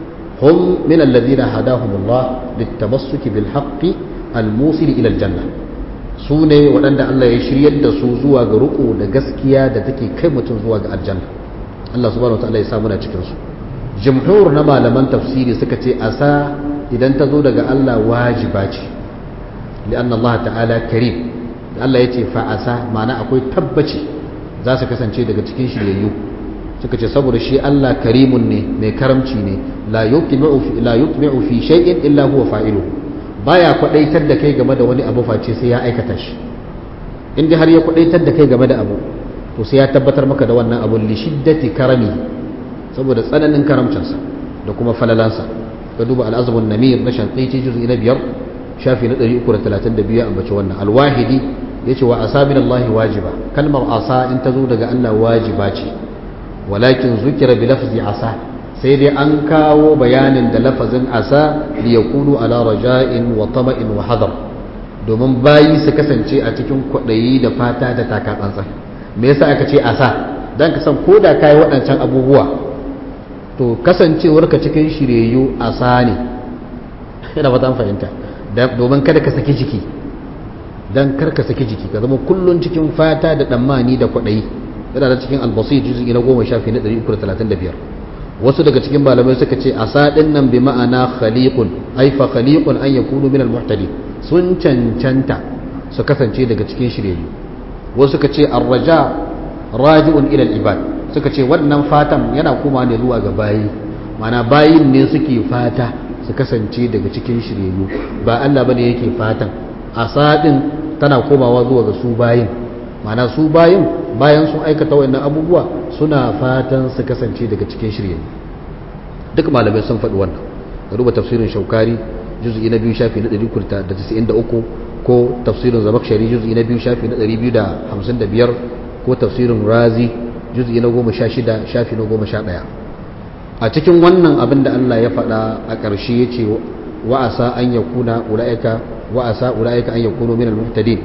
hum min alladhina hadahumullah litamassuki bil haqqi al-musil ila al-janna su ne waɗanda Allah ya shiryar da su zuwa ga ruku da gaskiya da take kai mutum zuwa ga aljanna Allah subhanahu wa ta'ala ya samu na cikin su jumhur na malaman tafsiri suka ce asa idan ta zo daga Allah wajiba ce li'anna Allah ta'ala karim da Allah ya ce fa'asa ma'ana akwai tabbaci za su kasance daga cikin shiryayyu suka ce saboda shi Allah karimun ne mai karamci ne la yutmi'u fi shay'in illa huwa fa'ilu baya kwadaitar da kai game da wani abu face sai ya aikata shi in har ya kwadaitar da kai game da abu to sai ya tabbatar maka da wannan abu li shiddati karami saboda tsananin karamcinsa da kuma falalansa ka duba al'azumin namir na shanƙaici juzi na biyar shafi na 332 a bace wannan alwahidi ya ce wa asa min Allah wajiba kalmar asa in ta zo daga Allah wajiba ce walakin zukira bi lafzi asa sai dai an kawo bayanin da lafazin asa li yakunu ala raja'in wa tama'in wa hadar domin bayi su kasance a cikin kwaɗayi da fata da taka tsantsan me yasa aka ce asa dan ka san ko da kai waɗancan abubuwa to kasancewarka cikin shiryayyu a sani ina fata fahimta domin kada ka saki jiki don kar ka saki jiki ka zama kullun cikin fata da ɗammani da kwaɗayi yana da cikin albasir juzi na goma shafi na 335 wasu daga cikin malamai suka ce a saɗin nan bi ma'ana khaliqun ai fa khaliqun an yakunu min al-muhtadi sun cancanta su kasance daga cikin shiryayyu wasu suka ce arraja raji'un ila ibad suka ce wannan fatan yana kuma ne zuwa ga bayi mana bayin ne suke fata su kasance daga cikin shiryayyu ba Allah bane yake fatan asadin tana komawa zuwa ga su bayin mana su bayin bayan sun aikata wayannan abubuwa suna fatan su kasance daga cikin shiryayyu duk malamai sun faɗi wannan da ruba tafsirin shaukari juz'i na biyu shafi na 193 ko tafsirin zamakshari juz'i na biyu shafi na 255 ko tafsirin razi juz'i na 16 shafi na 11 a cikin wannan abin da Allah ya faɗa a ƙarshe ya ce wa'asa an ya kuna ula'ika wa'asa ula'ika an ya kuno minal muhtadin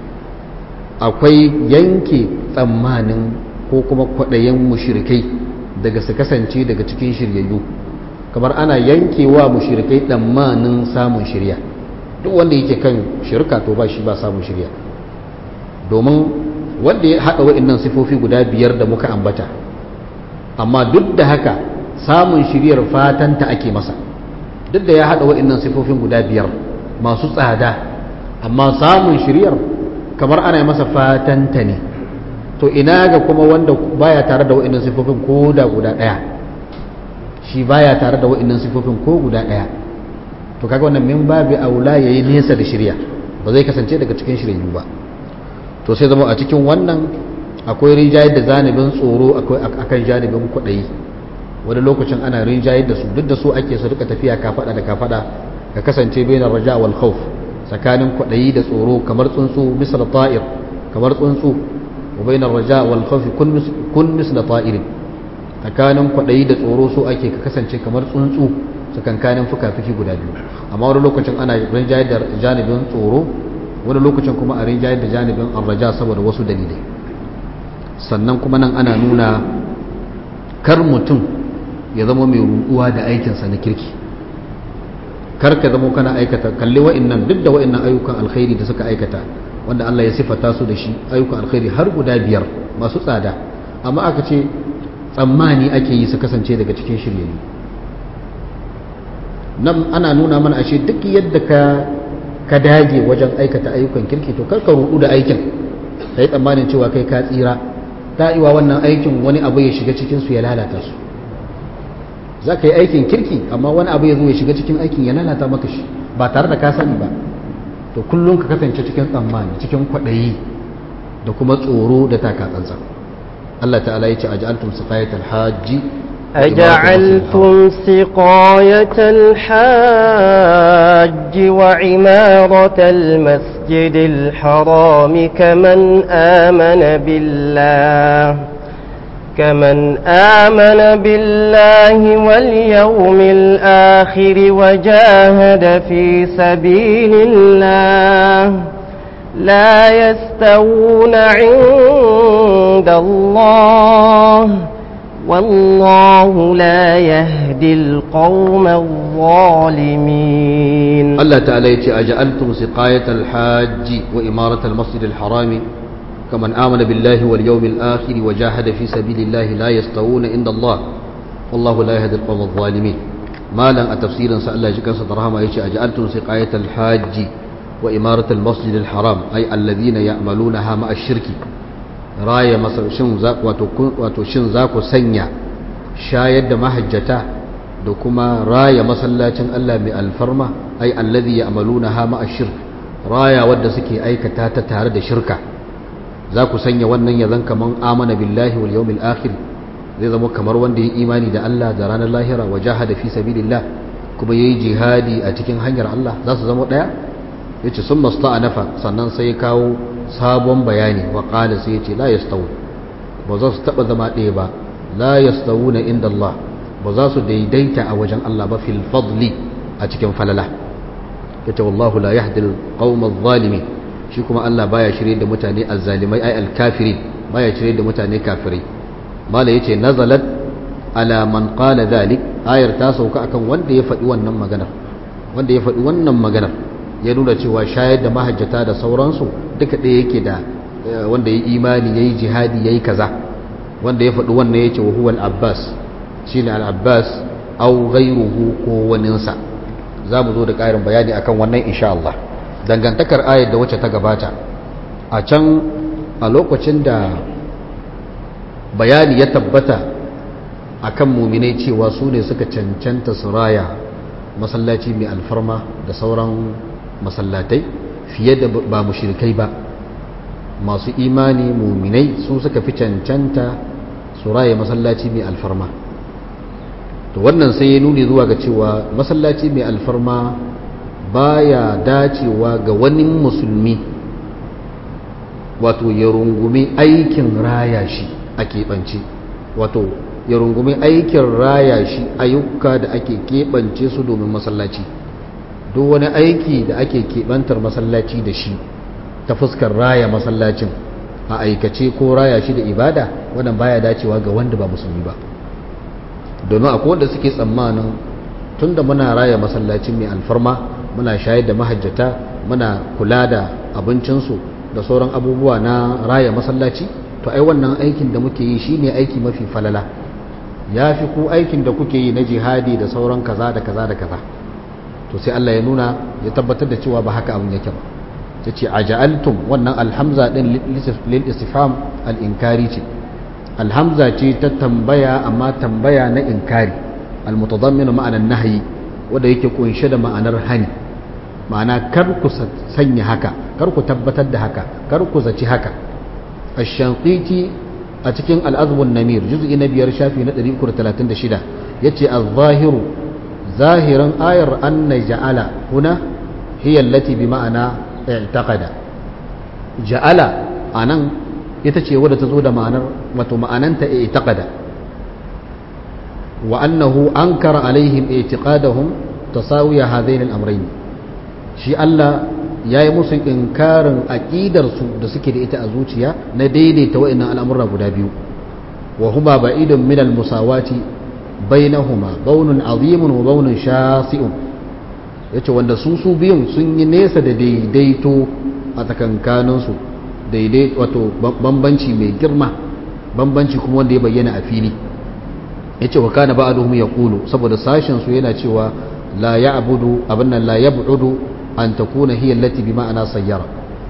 akwai yanke tsammanin ko kuma kwaɗayen mushrikai daga su kasance daga cikin shiryayyu kamar ana yankewa mushrikai tsammanin samun shirya duk wanda yake kan shirka to ba shi ba samun shirya domin wanda ya haɗa wa'annan sifofi guda biyar da muka ambata amma duk da haka samun shiryar fatanta ake masa duk da ya haɗa wa'annan sifofin guda biyar masu tsada amma samun shiryar kamar ana masa fatanta ne to ina ga kuma wanda baya tare da wa'annan sifofin ko da guda ɗaya shi baya tare da wa'annan sifofin ko guda ɗaya to kaga wannan min babu aula yayi nesa da shirya ba zai kasance daga cikin shiryayyu ba to sai zama a cikin wannan akwai rinjayar da zanibin tsoro akan janibin kwaɗayi wani lokacin ana rinjayar da su duk da su ake su rika tafiya kafada da kafada ka kasance bai na raja wal khawf tsakanin kwaɗayi da tsoro kamar tsuntsu misal ta'ir kamar tsuntsu wa bai na raja wal khawf kun misal ta'irin tsakanin kwaɗayi da tsoro so ake ka kasance kamar tsuntsu tsakankanin fuka-fuki guda biyu amma wani lokacin ana rinjayar da janibin tsoro wani lokacin kuma a rinjayar da janibin arraja saboda wasu dalilai sannan kuma nan ana nuna kar mutum ya zama mai ruɗuwa da aikinsa na kirki kar ka zama kana aikata kalli wa'annan duk da wa'annan ayyukan alkhairi da suka aikata wanda Allah ya sifata su da shi ayyukan alkhairi har guda biyar masu tsada amma aka ce tsammani ake yi su kasance daga cikin shiryayyu nan ana nuna mana ashe duk yadda ka ka dage wajen aikata ayyukan kirki to karka rudu da aikin kai tsammanin cewa kai ka tsira ta iwa wannan aikin wani abu ya shiga cikin su ya lalata su za ka yi aikin kirki amma wani abu ya zo ya shiga cikin aikin ya lalata maka shi ba tare da ka sani ba to kullum ka kasance cikin tsammani cikin kwaɗayi da kuma tsoro da taka tsantsan Allah ta'ala ya ce aj'altum siqayatal hajji أجعلتم سقاية الحاج وعمارة المسجد الحرام كمن آمن بالله كمن آمن بالله واليوم الآخر وجاهد في سبيل الله لا يستوون عند الله والله لا يهدي القوم الظالمين الله تعالى يتي أجعلتم سقاية الحاج وإمارة المسجد الحرام كمن آمن بالله واليوم الآخر وجاهد في سبيل الله لا يستوون عند الله والله لا يهدي القوم الظالمين ما لن أتفسيرا سأل جكا صدرهما يتي أجعلتم سقاية الحاج وإمارة المسجد الحرام أي الذين يعملونها مع الشرك raya masa shin za wato shin za ku sanya shayar da mahajjata da kuma raya masallacin Allah mai alfarma ai allazi ya'maluna ha ma ashirk raya wadda suke aikata ta tare da shirka za ku sanya wannan ya zan kaman amana billahi wal yawmil akhir zai zama kamar wanda ya imani da Allah da ranar lahira wa jahada fi sabilillah kuma yayi jihadi a cikin hanyar Allah za su zama daya yace sun masta'anafa sannan sai ya kawo sabon bayani wa qala sai yace la yastawu ba za su taba zama ɗaya ba la yastawuna inda Allah ba za su daidaita a wajen Allah ba fil fadli a cikin falala yace wallahu la yahdi al-qawm adh-dhalimin shi kuma Allah baya shirye da mutane azzalimai ay al-kafirin baya shirye da mutane kafirai mala yace nazalat ala man qala dhalik ayar ta sauka akan wanda ya faɗi wannan maganar wanda ya faɗi wannan maganar ya nuna cewa shayar da mahajjata da sauransu duka ɗaya yake da wanda ya imani ya yi jihadi ya yi kaza wanda ya faɗi wannan ya ce wa huwa al-abbas shi ne al-abbas au ghairuhu ko waninsa za mu zo da ƙarin bayani akan wannan insha Allah dangantakar ayat da wacce ta gabata a can a lokacin da bayani ya tabbata akan muminai cewa su ne suka cancanta su raya masallaci mai alfarma da sauran masallatai fiye da ba mushrikai ba masu imani muminai su suka fi cancanta su raya masallaci mai alfarma to wannan sai ya nuni zuwa ga cewa masallaci mai alfarma baya dacewa ga wani musulmi wato ya rungumi aikin raya shi a keɓance wato ya rungumi aikin raya shi ayyuka da ake keɓance su domin masallaci duk wani aiki da ake keɓantar masallaci da shi ta fuskar raya masallacin a aikace ko raya shi da ibada wannan baya dacewa ga wanda ba musulmi ba domin akwai wanda suke tsammanin tunda muna raya masallacin mai alfarma muna shayar da mahajjata muna kula da abincinsu da sauran abubuwa na raya masallaci to ai wannan aikin da muke yi shine aiki mafi falala ya fi ku aikin da kuke yi na jihadi da sauran kaza da kaza da kaza to sai Allah ya nuna ya tabbatar da cewa ba haka abin yake ba ta ce aja'altum wannan alhamza din lil istifham al inkari ce alhamza ce ta tambaya amma tambaya na inkari al mutadammin ma'anar nahyi wanda yake kunshe da ma'anar hani ma'ana kar ku sanya haka kar ku tabbatar da haka kar ku zaci haka ash-shanqiti a cikin al-azbun namir juz'i na biyar shafi na 336 yace az-zahiru zahiran ayar anna ja'ala huna hiya allati bi ma'ana i'taqada ja'ala anan ita ce wadda ta zo da ma'anar wato ma'ananta i'taqada wa annahu ankara alaihim i'tiqadahum tasawiya hadain al-amrayn shi Allah yayi musu inkarin aqidar su da suke da ita a zuciya na daidaita wa'annan al'amura guda biyu wa huma ba'idun min al-musawati bainahuma baunun azimun wa baunun shasi'un yace wanda su su biyun sun yi nesa da daidaito a tsakankanin su daidai wato bambanci mai girma bambanci kuma wanda ya bayyana a fili yace wa kana ba'duhum yaqulu saboda sashin su yana cewa la ya'budu abinna la yab'udu an takuna hiya allati bi ma'ana sayyara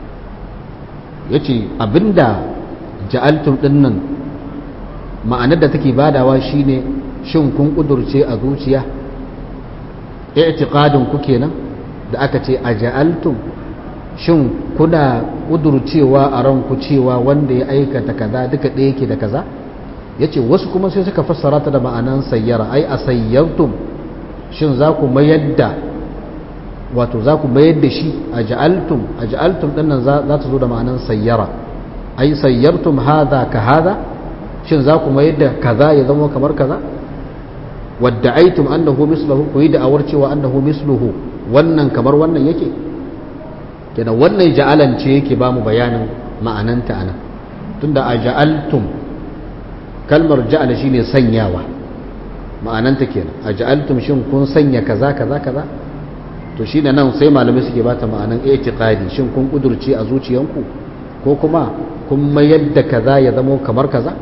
yace abinda ja'altum dinnan ma'anar da take badawa shine shin kun kudurce a zuciya i'tiqadin ku kenan da aka ce aja'altum shin kuna kudurcewa a ranku cewa wanda ya aikata kaza duka ɗaya yake da kaza yace wasu kuma sai suka fassara ta da ma'anan sayyara ai a sayyartum shin za ku mayar da wato za ku mayar da shi a ja'altum a ja'altum ɗin nan za ta zo da ma'anan sayyara ai sayyartum haza ka haza shin za ku mayar da kaza ya zama kamar kaza wadda aitum annahu mislahu ku yi da'awar cewa annahu misluhu wannan kamar wannan yake kenan wannan ja'alan ce yake ba mu bayanin ma'ananta anan tunda a ja'altum kalmar ja'ala shine sanyawa ma'ananta kenan a ja'altum shin kun sanya kaza kaza kaza to shine nan sai malamai suke bata ma'anan i'tiqadi shin kun kudurce a zuciyanku ko kuma kun mayar da kaza ya zama kamar kaza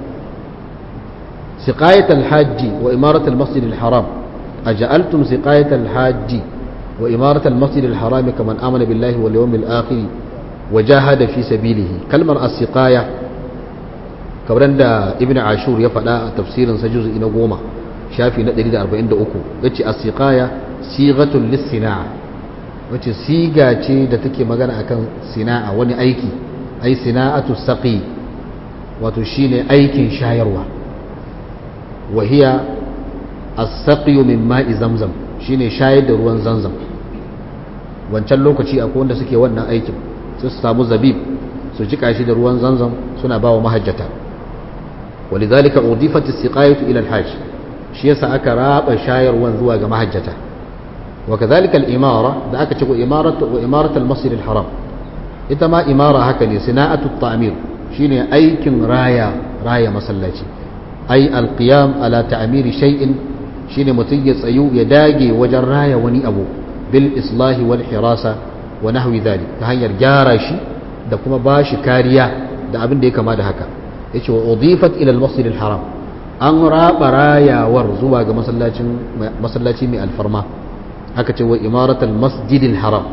سقاية الحاج وإمارة المسجد الحرام أجعلتم سقاية الحاج وإمارة المسجد الحرام كمن آمن بالله واليوم الآخر وجاهد في سبيله كلمة السقاية كبرن دا ابن عاشور يفعل تفسير سجوز إن قوما شافي ندري دا أربعين دا أكو يتي السقاية صيغة للصناعة wace siga ce da take magana akan sina'a wani aiki ai sina'atu saqi wato shine aikin shayarwa وهي السقي من ماء زمزم shine shayar da ruwan zanzam wancan lokaci akwai wanda suke wannan aikin su samu zabib su jika shi da ruwan zanzam suna ba wa mahajjata walidhalika udifat as-siqayatu ila al-hajj shi yasa aka raba shayarwan zuwa ga mahajjata wa kadhalika al-imara da aka ce ko imaratu wa imarat al-masjid al-haram ita ma imara haka ne sina'atu at-ta'mir shine aikin raya raya masallaci ai alqiyam ala ta'miri shay'in shine mutum ya tsayu ya dage wajen raya wani abu bil islahi wal hirasa wa nahwi dhalik ta hanyar gyara shi da kuma bashi kariya da abin da ya kama da haka yace wa udifat ila al masjid al haram an raba rayawar zuwa ga masallacin masallaci mai alfarma aka ce wa imarat al masjid al haram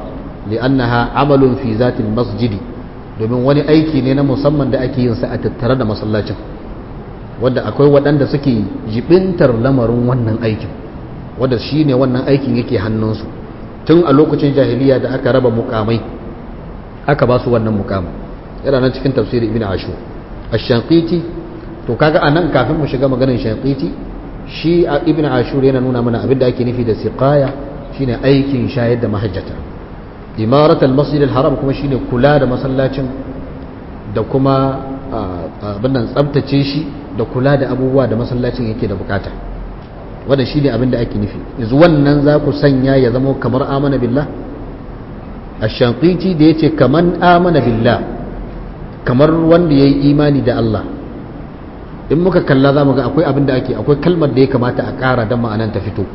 li'annaha amalun fi zatil masjidi domin wani aiki ne na musamman da ake yin sa a tattare da masallacin wanda akwai waɗanda suke jibintar lamarin wannan aikin wanda shi ne wannan aikin yake hannunsu tun a lokacin jahiliya da aka raba mukamai aka ba su wannan mukamai yana nan cikin tafsirin ibn ashur ash-shanqiti to kaga anan kafin mu shiga maganar shanqiti shi ibn ashur yana nuna mana abin da ake nufi da siqaya shine aikin shayar da mahajjata imarat al-masjid al-haram kuma shine kula da masallacin da kuma abin nan tsabtace shi da kula da abubuwa da masallacin yake da bukata wanda shine abin da ake nufi yanzu wannan za ku sanya ya zama kamar amana billah ash-shanqiti da yace kaman amana billah kamar wanda yayi imani da Allah in muka kalla za mu ga akwai abin da ake akwai kalmar da ya kamata a ƙara don ma'anan ta fito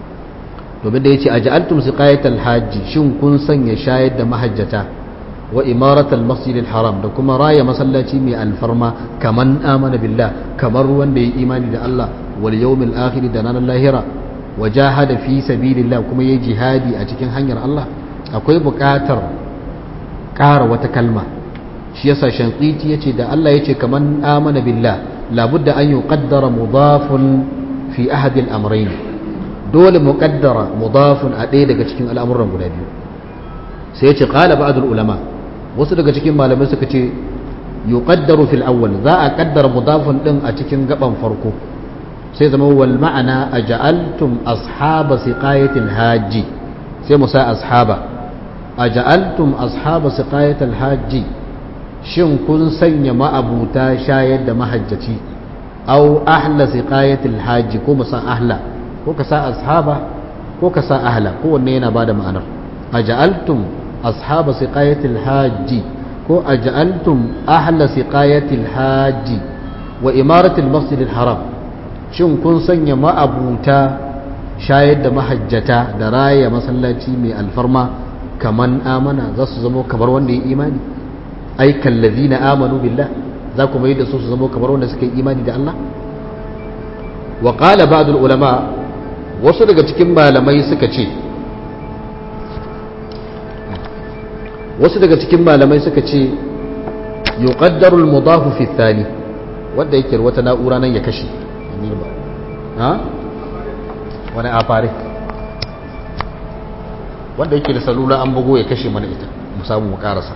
domin da ya ce a ja'altum siqayatal hajji shin kun sanya shayar da mahajjata wa imaratal masjidil haram da kuma raya masallaci mai alfarma kaman amana billah kamar wanda ya imani da Allah wal yawmil akhir da ranar lahira wa jahada fi sabilillah kuma yayi jihadi a cikin hanyar Allah akwai buƙatar ƙara wata kalma shi yasa shanqiti yace da Allah yace kaman amana billah لابد أن يقدر مضاف في أحد الأمرين دول مقدر مضاف أدي daga cikin al'amuran guda biyu sai yace qala ba'd ulama wasu daga cikin malamai suka ce yuqaddaru fil awwal za a kaddara mudafun din a cikin gaban farko sai zama wal ma'ana aja'altum ashaba siqayatil haji sai mu sa ashaba aja'altum ashaba siqayatil haji shin kun sanya ma'abuta shayar da mahajjaci au ahla siqayatil haji ko musan ahla ko ka sa ashaba ko ka sa ahla ko wanne yana bada ma'anar aja'altum ashaba siqayatil haji ko aja'altum ahla siqayatil haji wa imaratil masjidil haram shin kun sanya ma'abuta shayar da mahajjata da raya masallaci mai alfarma kaman amana za su zama kamar wanda ya imani ai kallazina amanu billah za ku mai da su su zama kamar wanda suka yi imani da Allah wa qala ba'd ulama wasu daga cikin malamai suka ce wasu daga cikin malamai suka ce yuqaddaru al-mudaf fi thani wanda yake wata na'ura nan ya kashe ha wani afare wanda yake da salula an bugo ya kashe mana ita mu samu mu karasa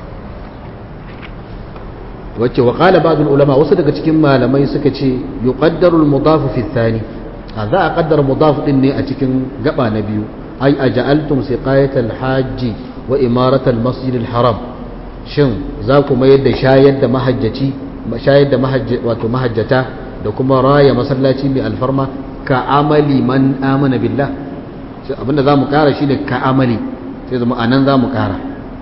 wacce wa qala ba'd ulama wasu daga cikin malamai suka ce yuqaddaru al-mudaf fi thani za a qaddara mudaf din ne a cikin gaba na biyu ai aja'altum siqayat al-hajj wa imarat al-masjid al-haram shin za ku mayar da shayar da mahajjaci shayar da wato mahajjata da kuma raya masallaci mai alfarma ka amali man amana billah abinda za mu kara shine ka amali sai zama anan za mu kara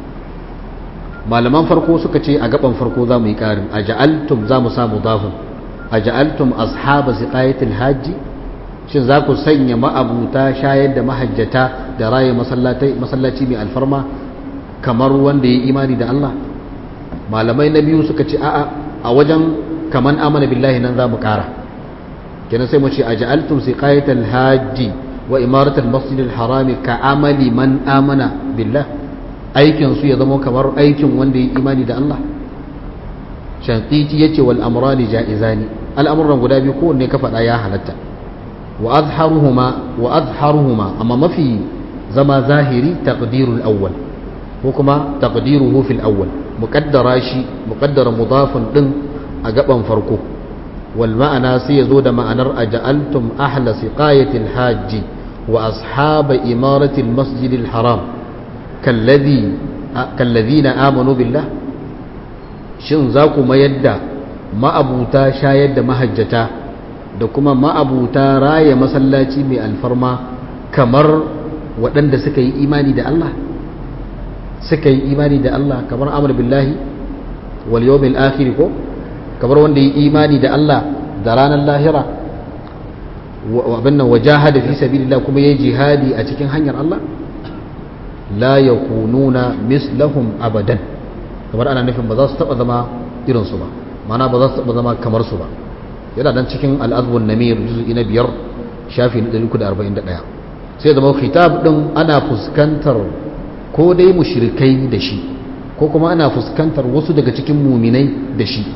malaman farko suka ce a gaban farko za mu yi ƙarin a ja'altum za mu samu dafin a ja'altum ashaba siqayatil hajji shin za ku sanya ma'abuta shayar da mahajjata da raye masallaci mai alfarma kamar wanda ya imani da Allah malamai na biyu suka ce a'a a wajen kaman amana billahi nan za mu ƙara kenan sai mu ce a ja'altum siqayatil hajji wa imaratul masjidil harami ka amali man amana billah aikin su ya zama kamar aikin wanda ya imani da Allah shankiti ya ce wal amrani ja'izani al'amuran guda biyu kowanne ka faɗa ya halatta wa azharuhuma wa azharuhuma amma mafi zama zahiri taqdirul awwal ko kuma taqdiruhu fil awwal muqaddara shi muqaddara mudafun din a gaban farko wal ma'ana sai ya zo da ma'anar aja'altum ahla siqayatil hajji wa ashaba imaratil masjidil haram kallazina amanu billah shin za ku mayar da ma'abuta shayar da mahajjata da kuma ma'abuta raya masallaci mai alfarma kamar waɗanda suka yi imani da Allah suka yi imani da Allah kamar amur billahi wal yawmil akhir ko kamar wanda yi imani da Allah da ranar lahira wa abin nan wajahada fi sabilillah kuma yayi jihadi a cikin hanyar Allah la yakununa mislahum abadan kamar ana nufin ba za su taba zama irin su ba mana ba za su taba zama kamar su ba yana dan cikin al-azbun namir juz'i na biyar shafi na 341 sai zama khitab din ana fuskantar ko dai mushrikai da shi ko kuma ana fuskantar wasu daga cikin muminai da shi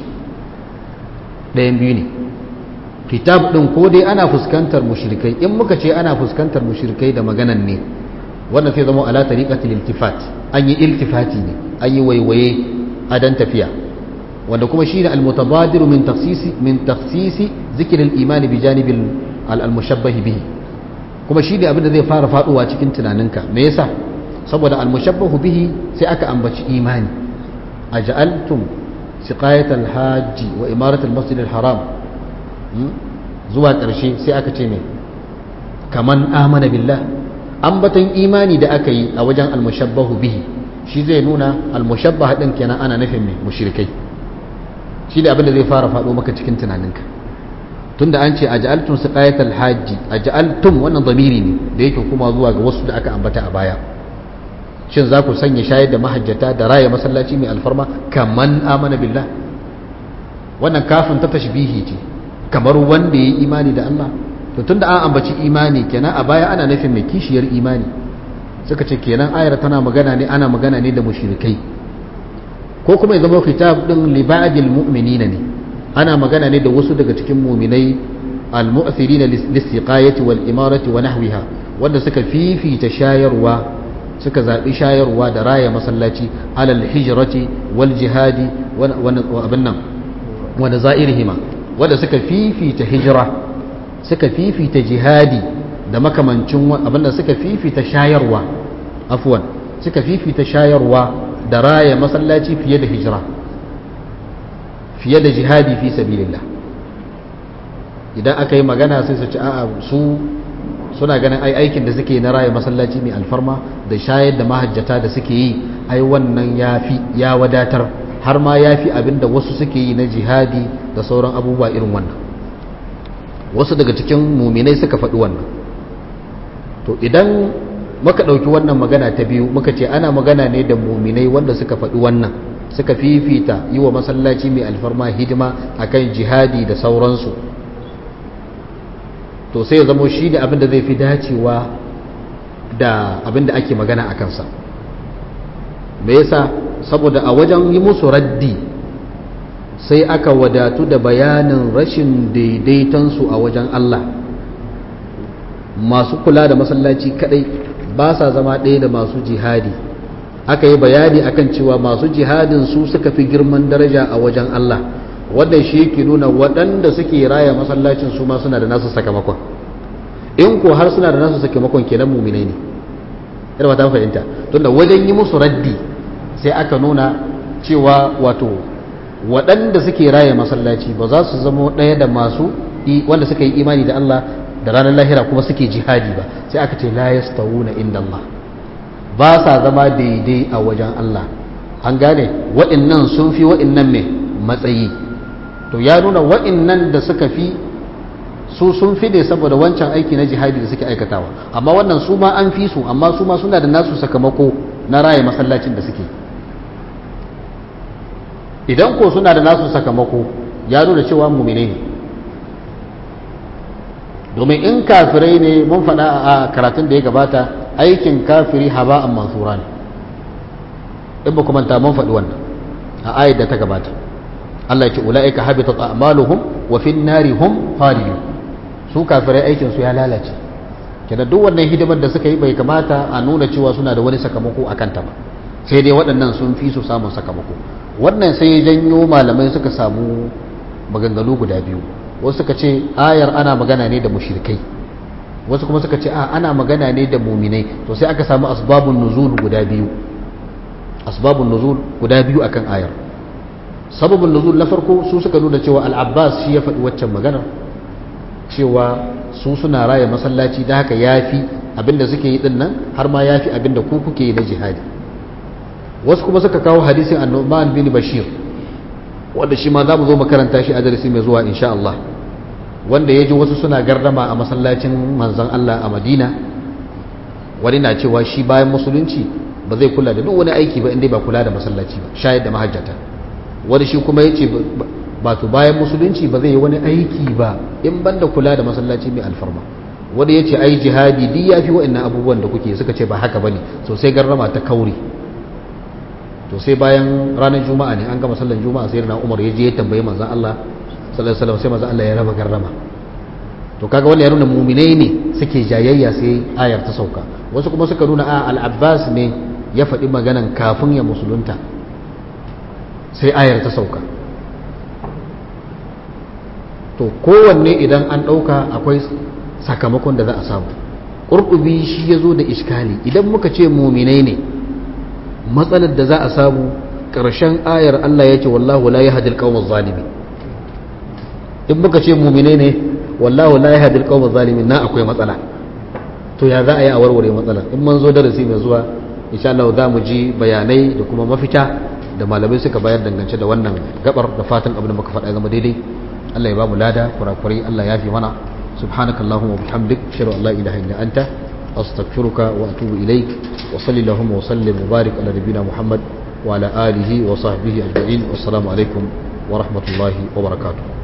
ɗayan biyu ne kitab ɗin ko dai ana fuskantar mushrikai in muka ce ana fuskantar mushrikai da maganan ne wannan sai zama ala tariqatil iltifat an yi iltifati ne an yi waiwaye a dan tafiya wanda kuma shi ne almutabadiru min taksisi min taksisi zikirin imani bi janibin al-mushabbahi bihi kuma shi ne abinda zai fara faduwa cikin tunaninka me yasa saboda al-mushabbahu bihi sai aka ambaci imani aj'altum siqayat al-hajj wa imarat al-masjid al-haram zuwa karshe sai aka ce me kaman amana billah ambatan imani da aka yi a wajen al-mushabbahu bihi shi zai nuna al-mushabbah din kenan ana nufin me mushrikai shi ne abinda zai fara faɗo maka cikin tunaninka tunda an ce a ja'altun su ƙayatar hajji a ja'altun wannan zamiri ne da yake kuma zuwa ga wasu da aka ambata a baya shin za ku sanya shayar da mahajjata da raya masallaci mai alfarma kaman amana billah wannan kafin ta tashbihi ce kamar wanda ya yi imani da Allah to tunda an ambaci imani kenan a baya ana nufin mai kishiyar imani suka ce kenan ayar tana magana ne ana magana ne da mushrikai ko kuma ya zama kitab din libadil mu'minina ne ana magana ne da wasu daga cikin mu'minai al-mu'thirina lis-siqayati wal imarati wa nahwiha wanda suka fifita shayarwa suka zabi shayarwa da raya masallaci alal hijrati wal jihadi wa abin nan wa nazairihima wanda suka fifita hijra suka fifita jihadi da makamancin abin da suka fifita shayarwa afwan suka fifita shayarwa da raya masallaci fiye da hijira fiye da jihadi fi sabilillah idan aka yi magana sai su ci a'a su suna ganin ai aikin da suke na raya masallaci mai alfarma da shayar da mahajjata da suke yi ai wannan ya fi ya wadatar har ma ya fi abin da wasu suke yi na jihadi da sauran abubuwa irin wannan wasu daga cikin muminai suka faɗi wannan to idan muka ɗauki wannan magana ta biyu muka ce ana magana ne da muminai wanda suka faɗi wannan suka fifita yi wa masallaci mai alfarma hidima akan jihadi da sauransu to sai ya zamo shi ne abinda zai fi dacewa da abinda ake magana a kansa me yasa saboda a wajen yi musu raddi sai aka wadatu da bayanin rashin daidaitonsu a wajen Allah masu kula da masallaci kadai ba sa zama ɗaya da masu jihadi aka yi bayani akan cewa masu jihadin su suka fi girman daraja a wajen Allah wadda shi yake nuna waɗanda suke raya masallacin su ma suna da nasu sakamakon in ko har suna da nasu sakamakon kenan muminai ne ina ba ta fahimta tunda wajen yi musu raddi sai aka nuna cewa wato waɗanda suke raya masallaci ba za su zama ɗaya da masu wanda suka yi imani da Allah da ranar lahira kuma suke jihadi ba sai aka ce la yastawuna inda Allah ba sa zama daidai a wajen Allah an gane wa'innan sun fi wa'innan mai matsayi to ya nuna wa'innan da suka fi su sun fi ne saboda wancan aiki na jihadi da suke aikatawa amma wannan su ma an fi su amma su ma suna da nasu sakamako na raye masallacin da suke idan ko suna da nasu sakamako ya nuna cewa mumine ne domin in kafirai ne mun faɗa a karatun da ya gabata aikin kafiri haba'an mansura ne in ba kuma ta mun faɗi wannan a ayat da ta gabata Allah ya ce ula'ika habitat a'maluhum wa fin nari hum khalidun su kafirai aikin su ya lalace kenan duk wannan hidimar da suka yi bai kamata a nuna cewa suna da wani sakamako akan ta ba sai dai waɗannan sun fi su samun sakamako wannan sai ya janyo malamai suka samu maganganu guda biyu wasu suka ce ayar ana magana ne da mushrikai wasu kuma suka ce a ana magana ne da muminai to sai aka samu asbabun nuzul guda biyu asbabun nuzul guda biyu akan ayar sababin nuzul na farko su suka nuna cewa al-abbas shi ya faɗi waccan magana cewa su suna raya masallaci da haka yafi abinda suke yi dinnan har ma yafi abinda ku kuke yi na jihadi wasu kuma suka kawo hadisin annuban bin bashir wanda shi ma za mu zo makaranta shi a darasi mai zuwa insha Allah wanda ya ji wasu suna gardama a masallacin manzan Allah a Madina wani na cewa shi bayan musulunci ba zai kula da duk wani aiki ba inda ba kula da masallaci ba shayar da mahajjata wani shi kuma ya ce ba to bayan musulunci ba zai yi wani aiki ba in banda kula da masallaci mai alfarma wanda ya ce ai jihadi duk ya fi wa'annan abubuwan da kuke suka ce ba haka bane so sai garrama ta kauri to sai bayan ranar juma'a ne an gama sallan juma'a sai na umar ya je ya tambayi manzon Allah sallallahu alaihi wasallam sai manzon Allah ya raba garrama to kaga wannan ya nuna muminai ne suke jayayya sai ayar ta sauka wasu kuma suka nuna a al-abbas ne ya faɗi maganan kafin ya musulunta sai ayar ta sauka to kowanne idan an ɗauka akwai sakamakon da za a samu ƙurƙubi shi ya zo da iskali idan muka ce muminai ne matsalar da za a samu ƙarshen ayar Allah ya ce wallahu la yahdil qawmaz zalimin in muka ce muminai ne wallahu la yahdil qawmaz zalimin na akwai matsala to ya za a yi a warware matsala in mun zo darasi mai zuwa insha Allah za mu ji bayanai da kuma mafita da malamai suka bayar dangance da wannan gabar da fatan abin da muka faɗa zama daidai Allah ya ba mu lada kurakurai Allah ya fi mana subhanaka allahumma wa bihamdik ashhadu an la ilaha illa anta astaghfiruka wa atubu ilaik wa salli allahumma wa sallim wa barik ala nabiyyina muhammad wa ala alihi wa sahbihi ajma'in wassalamu alaikum wa rahmatullahi wa barakatuh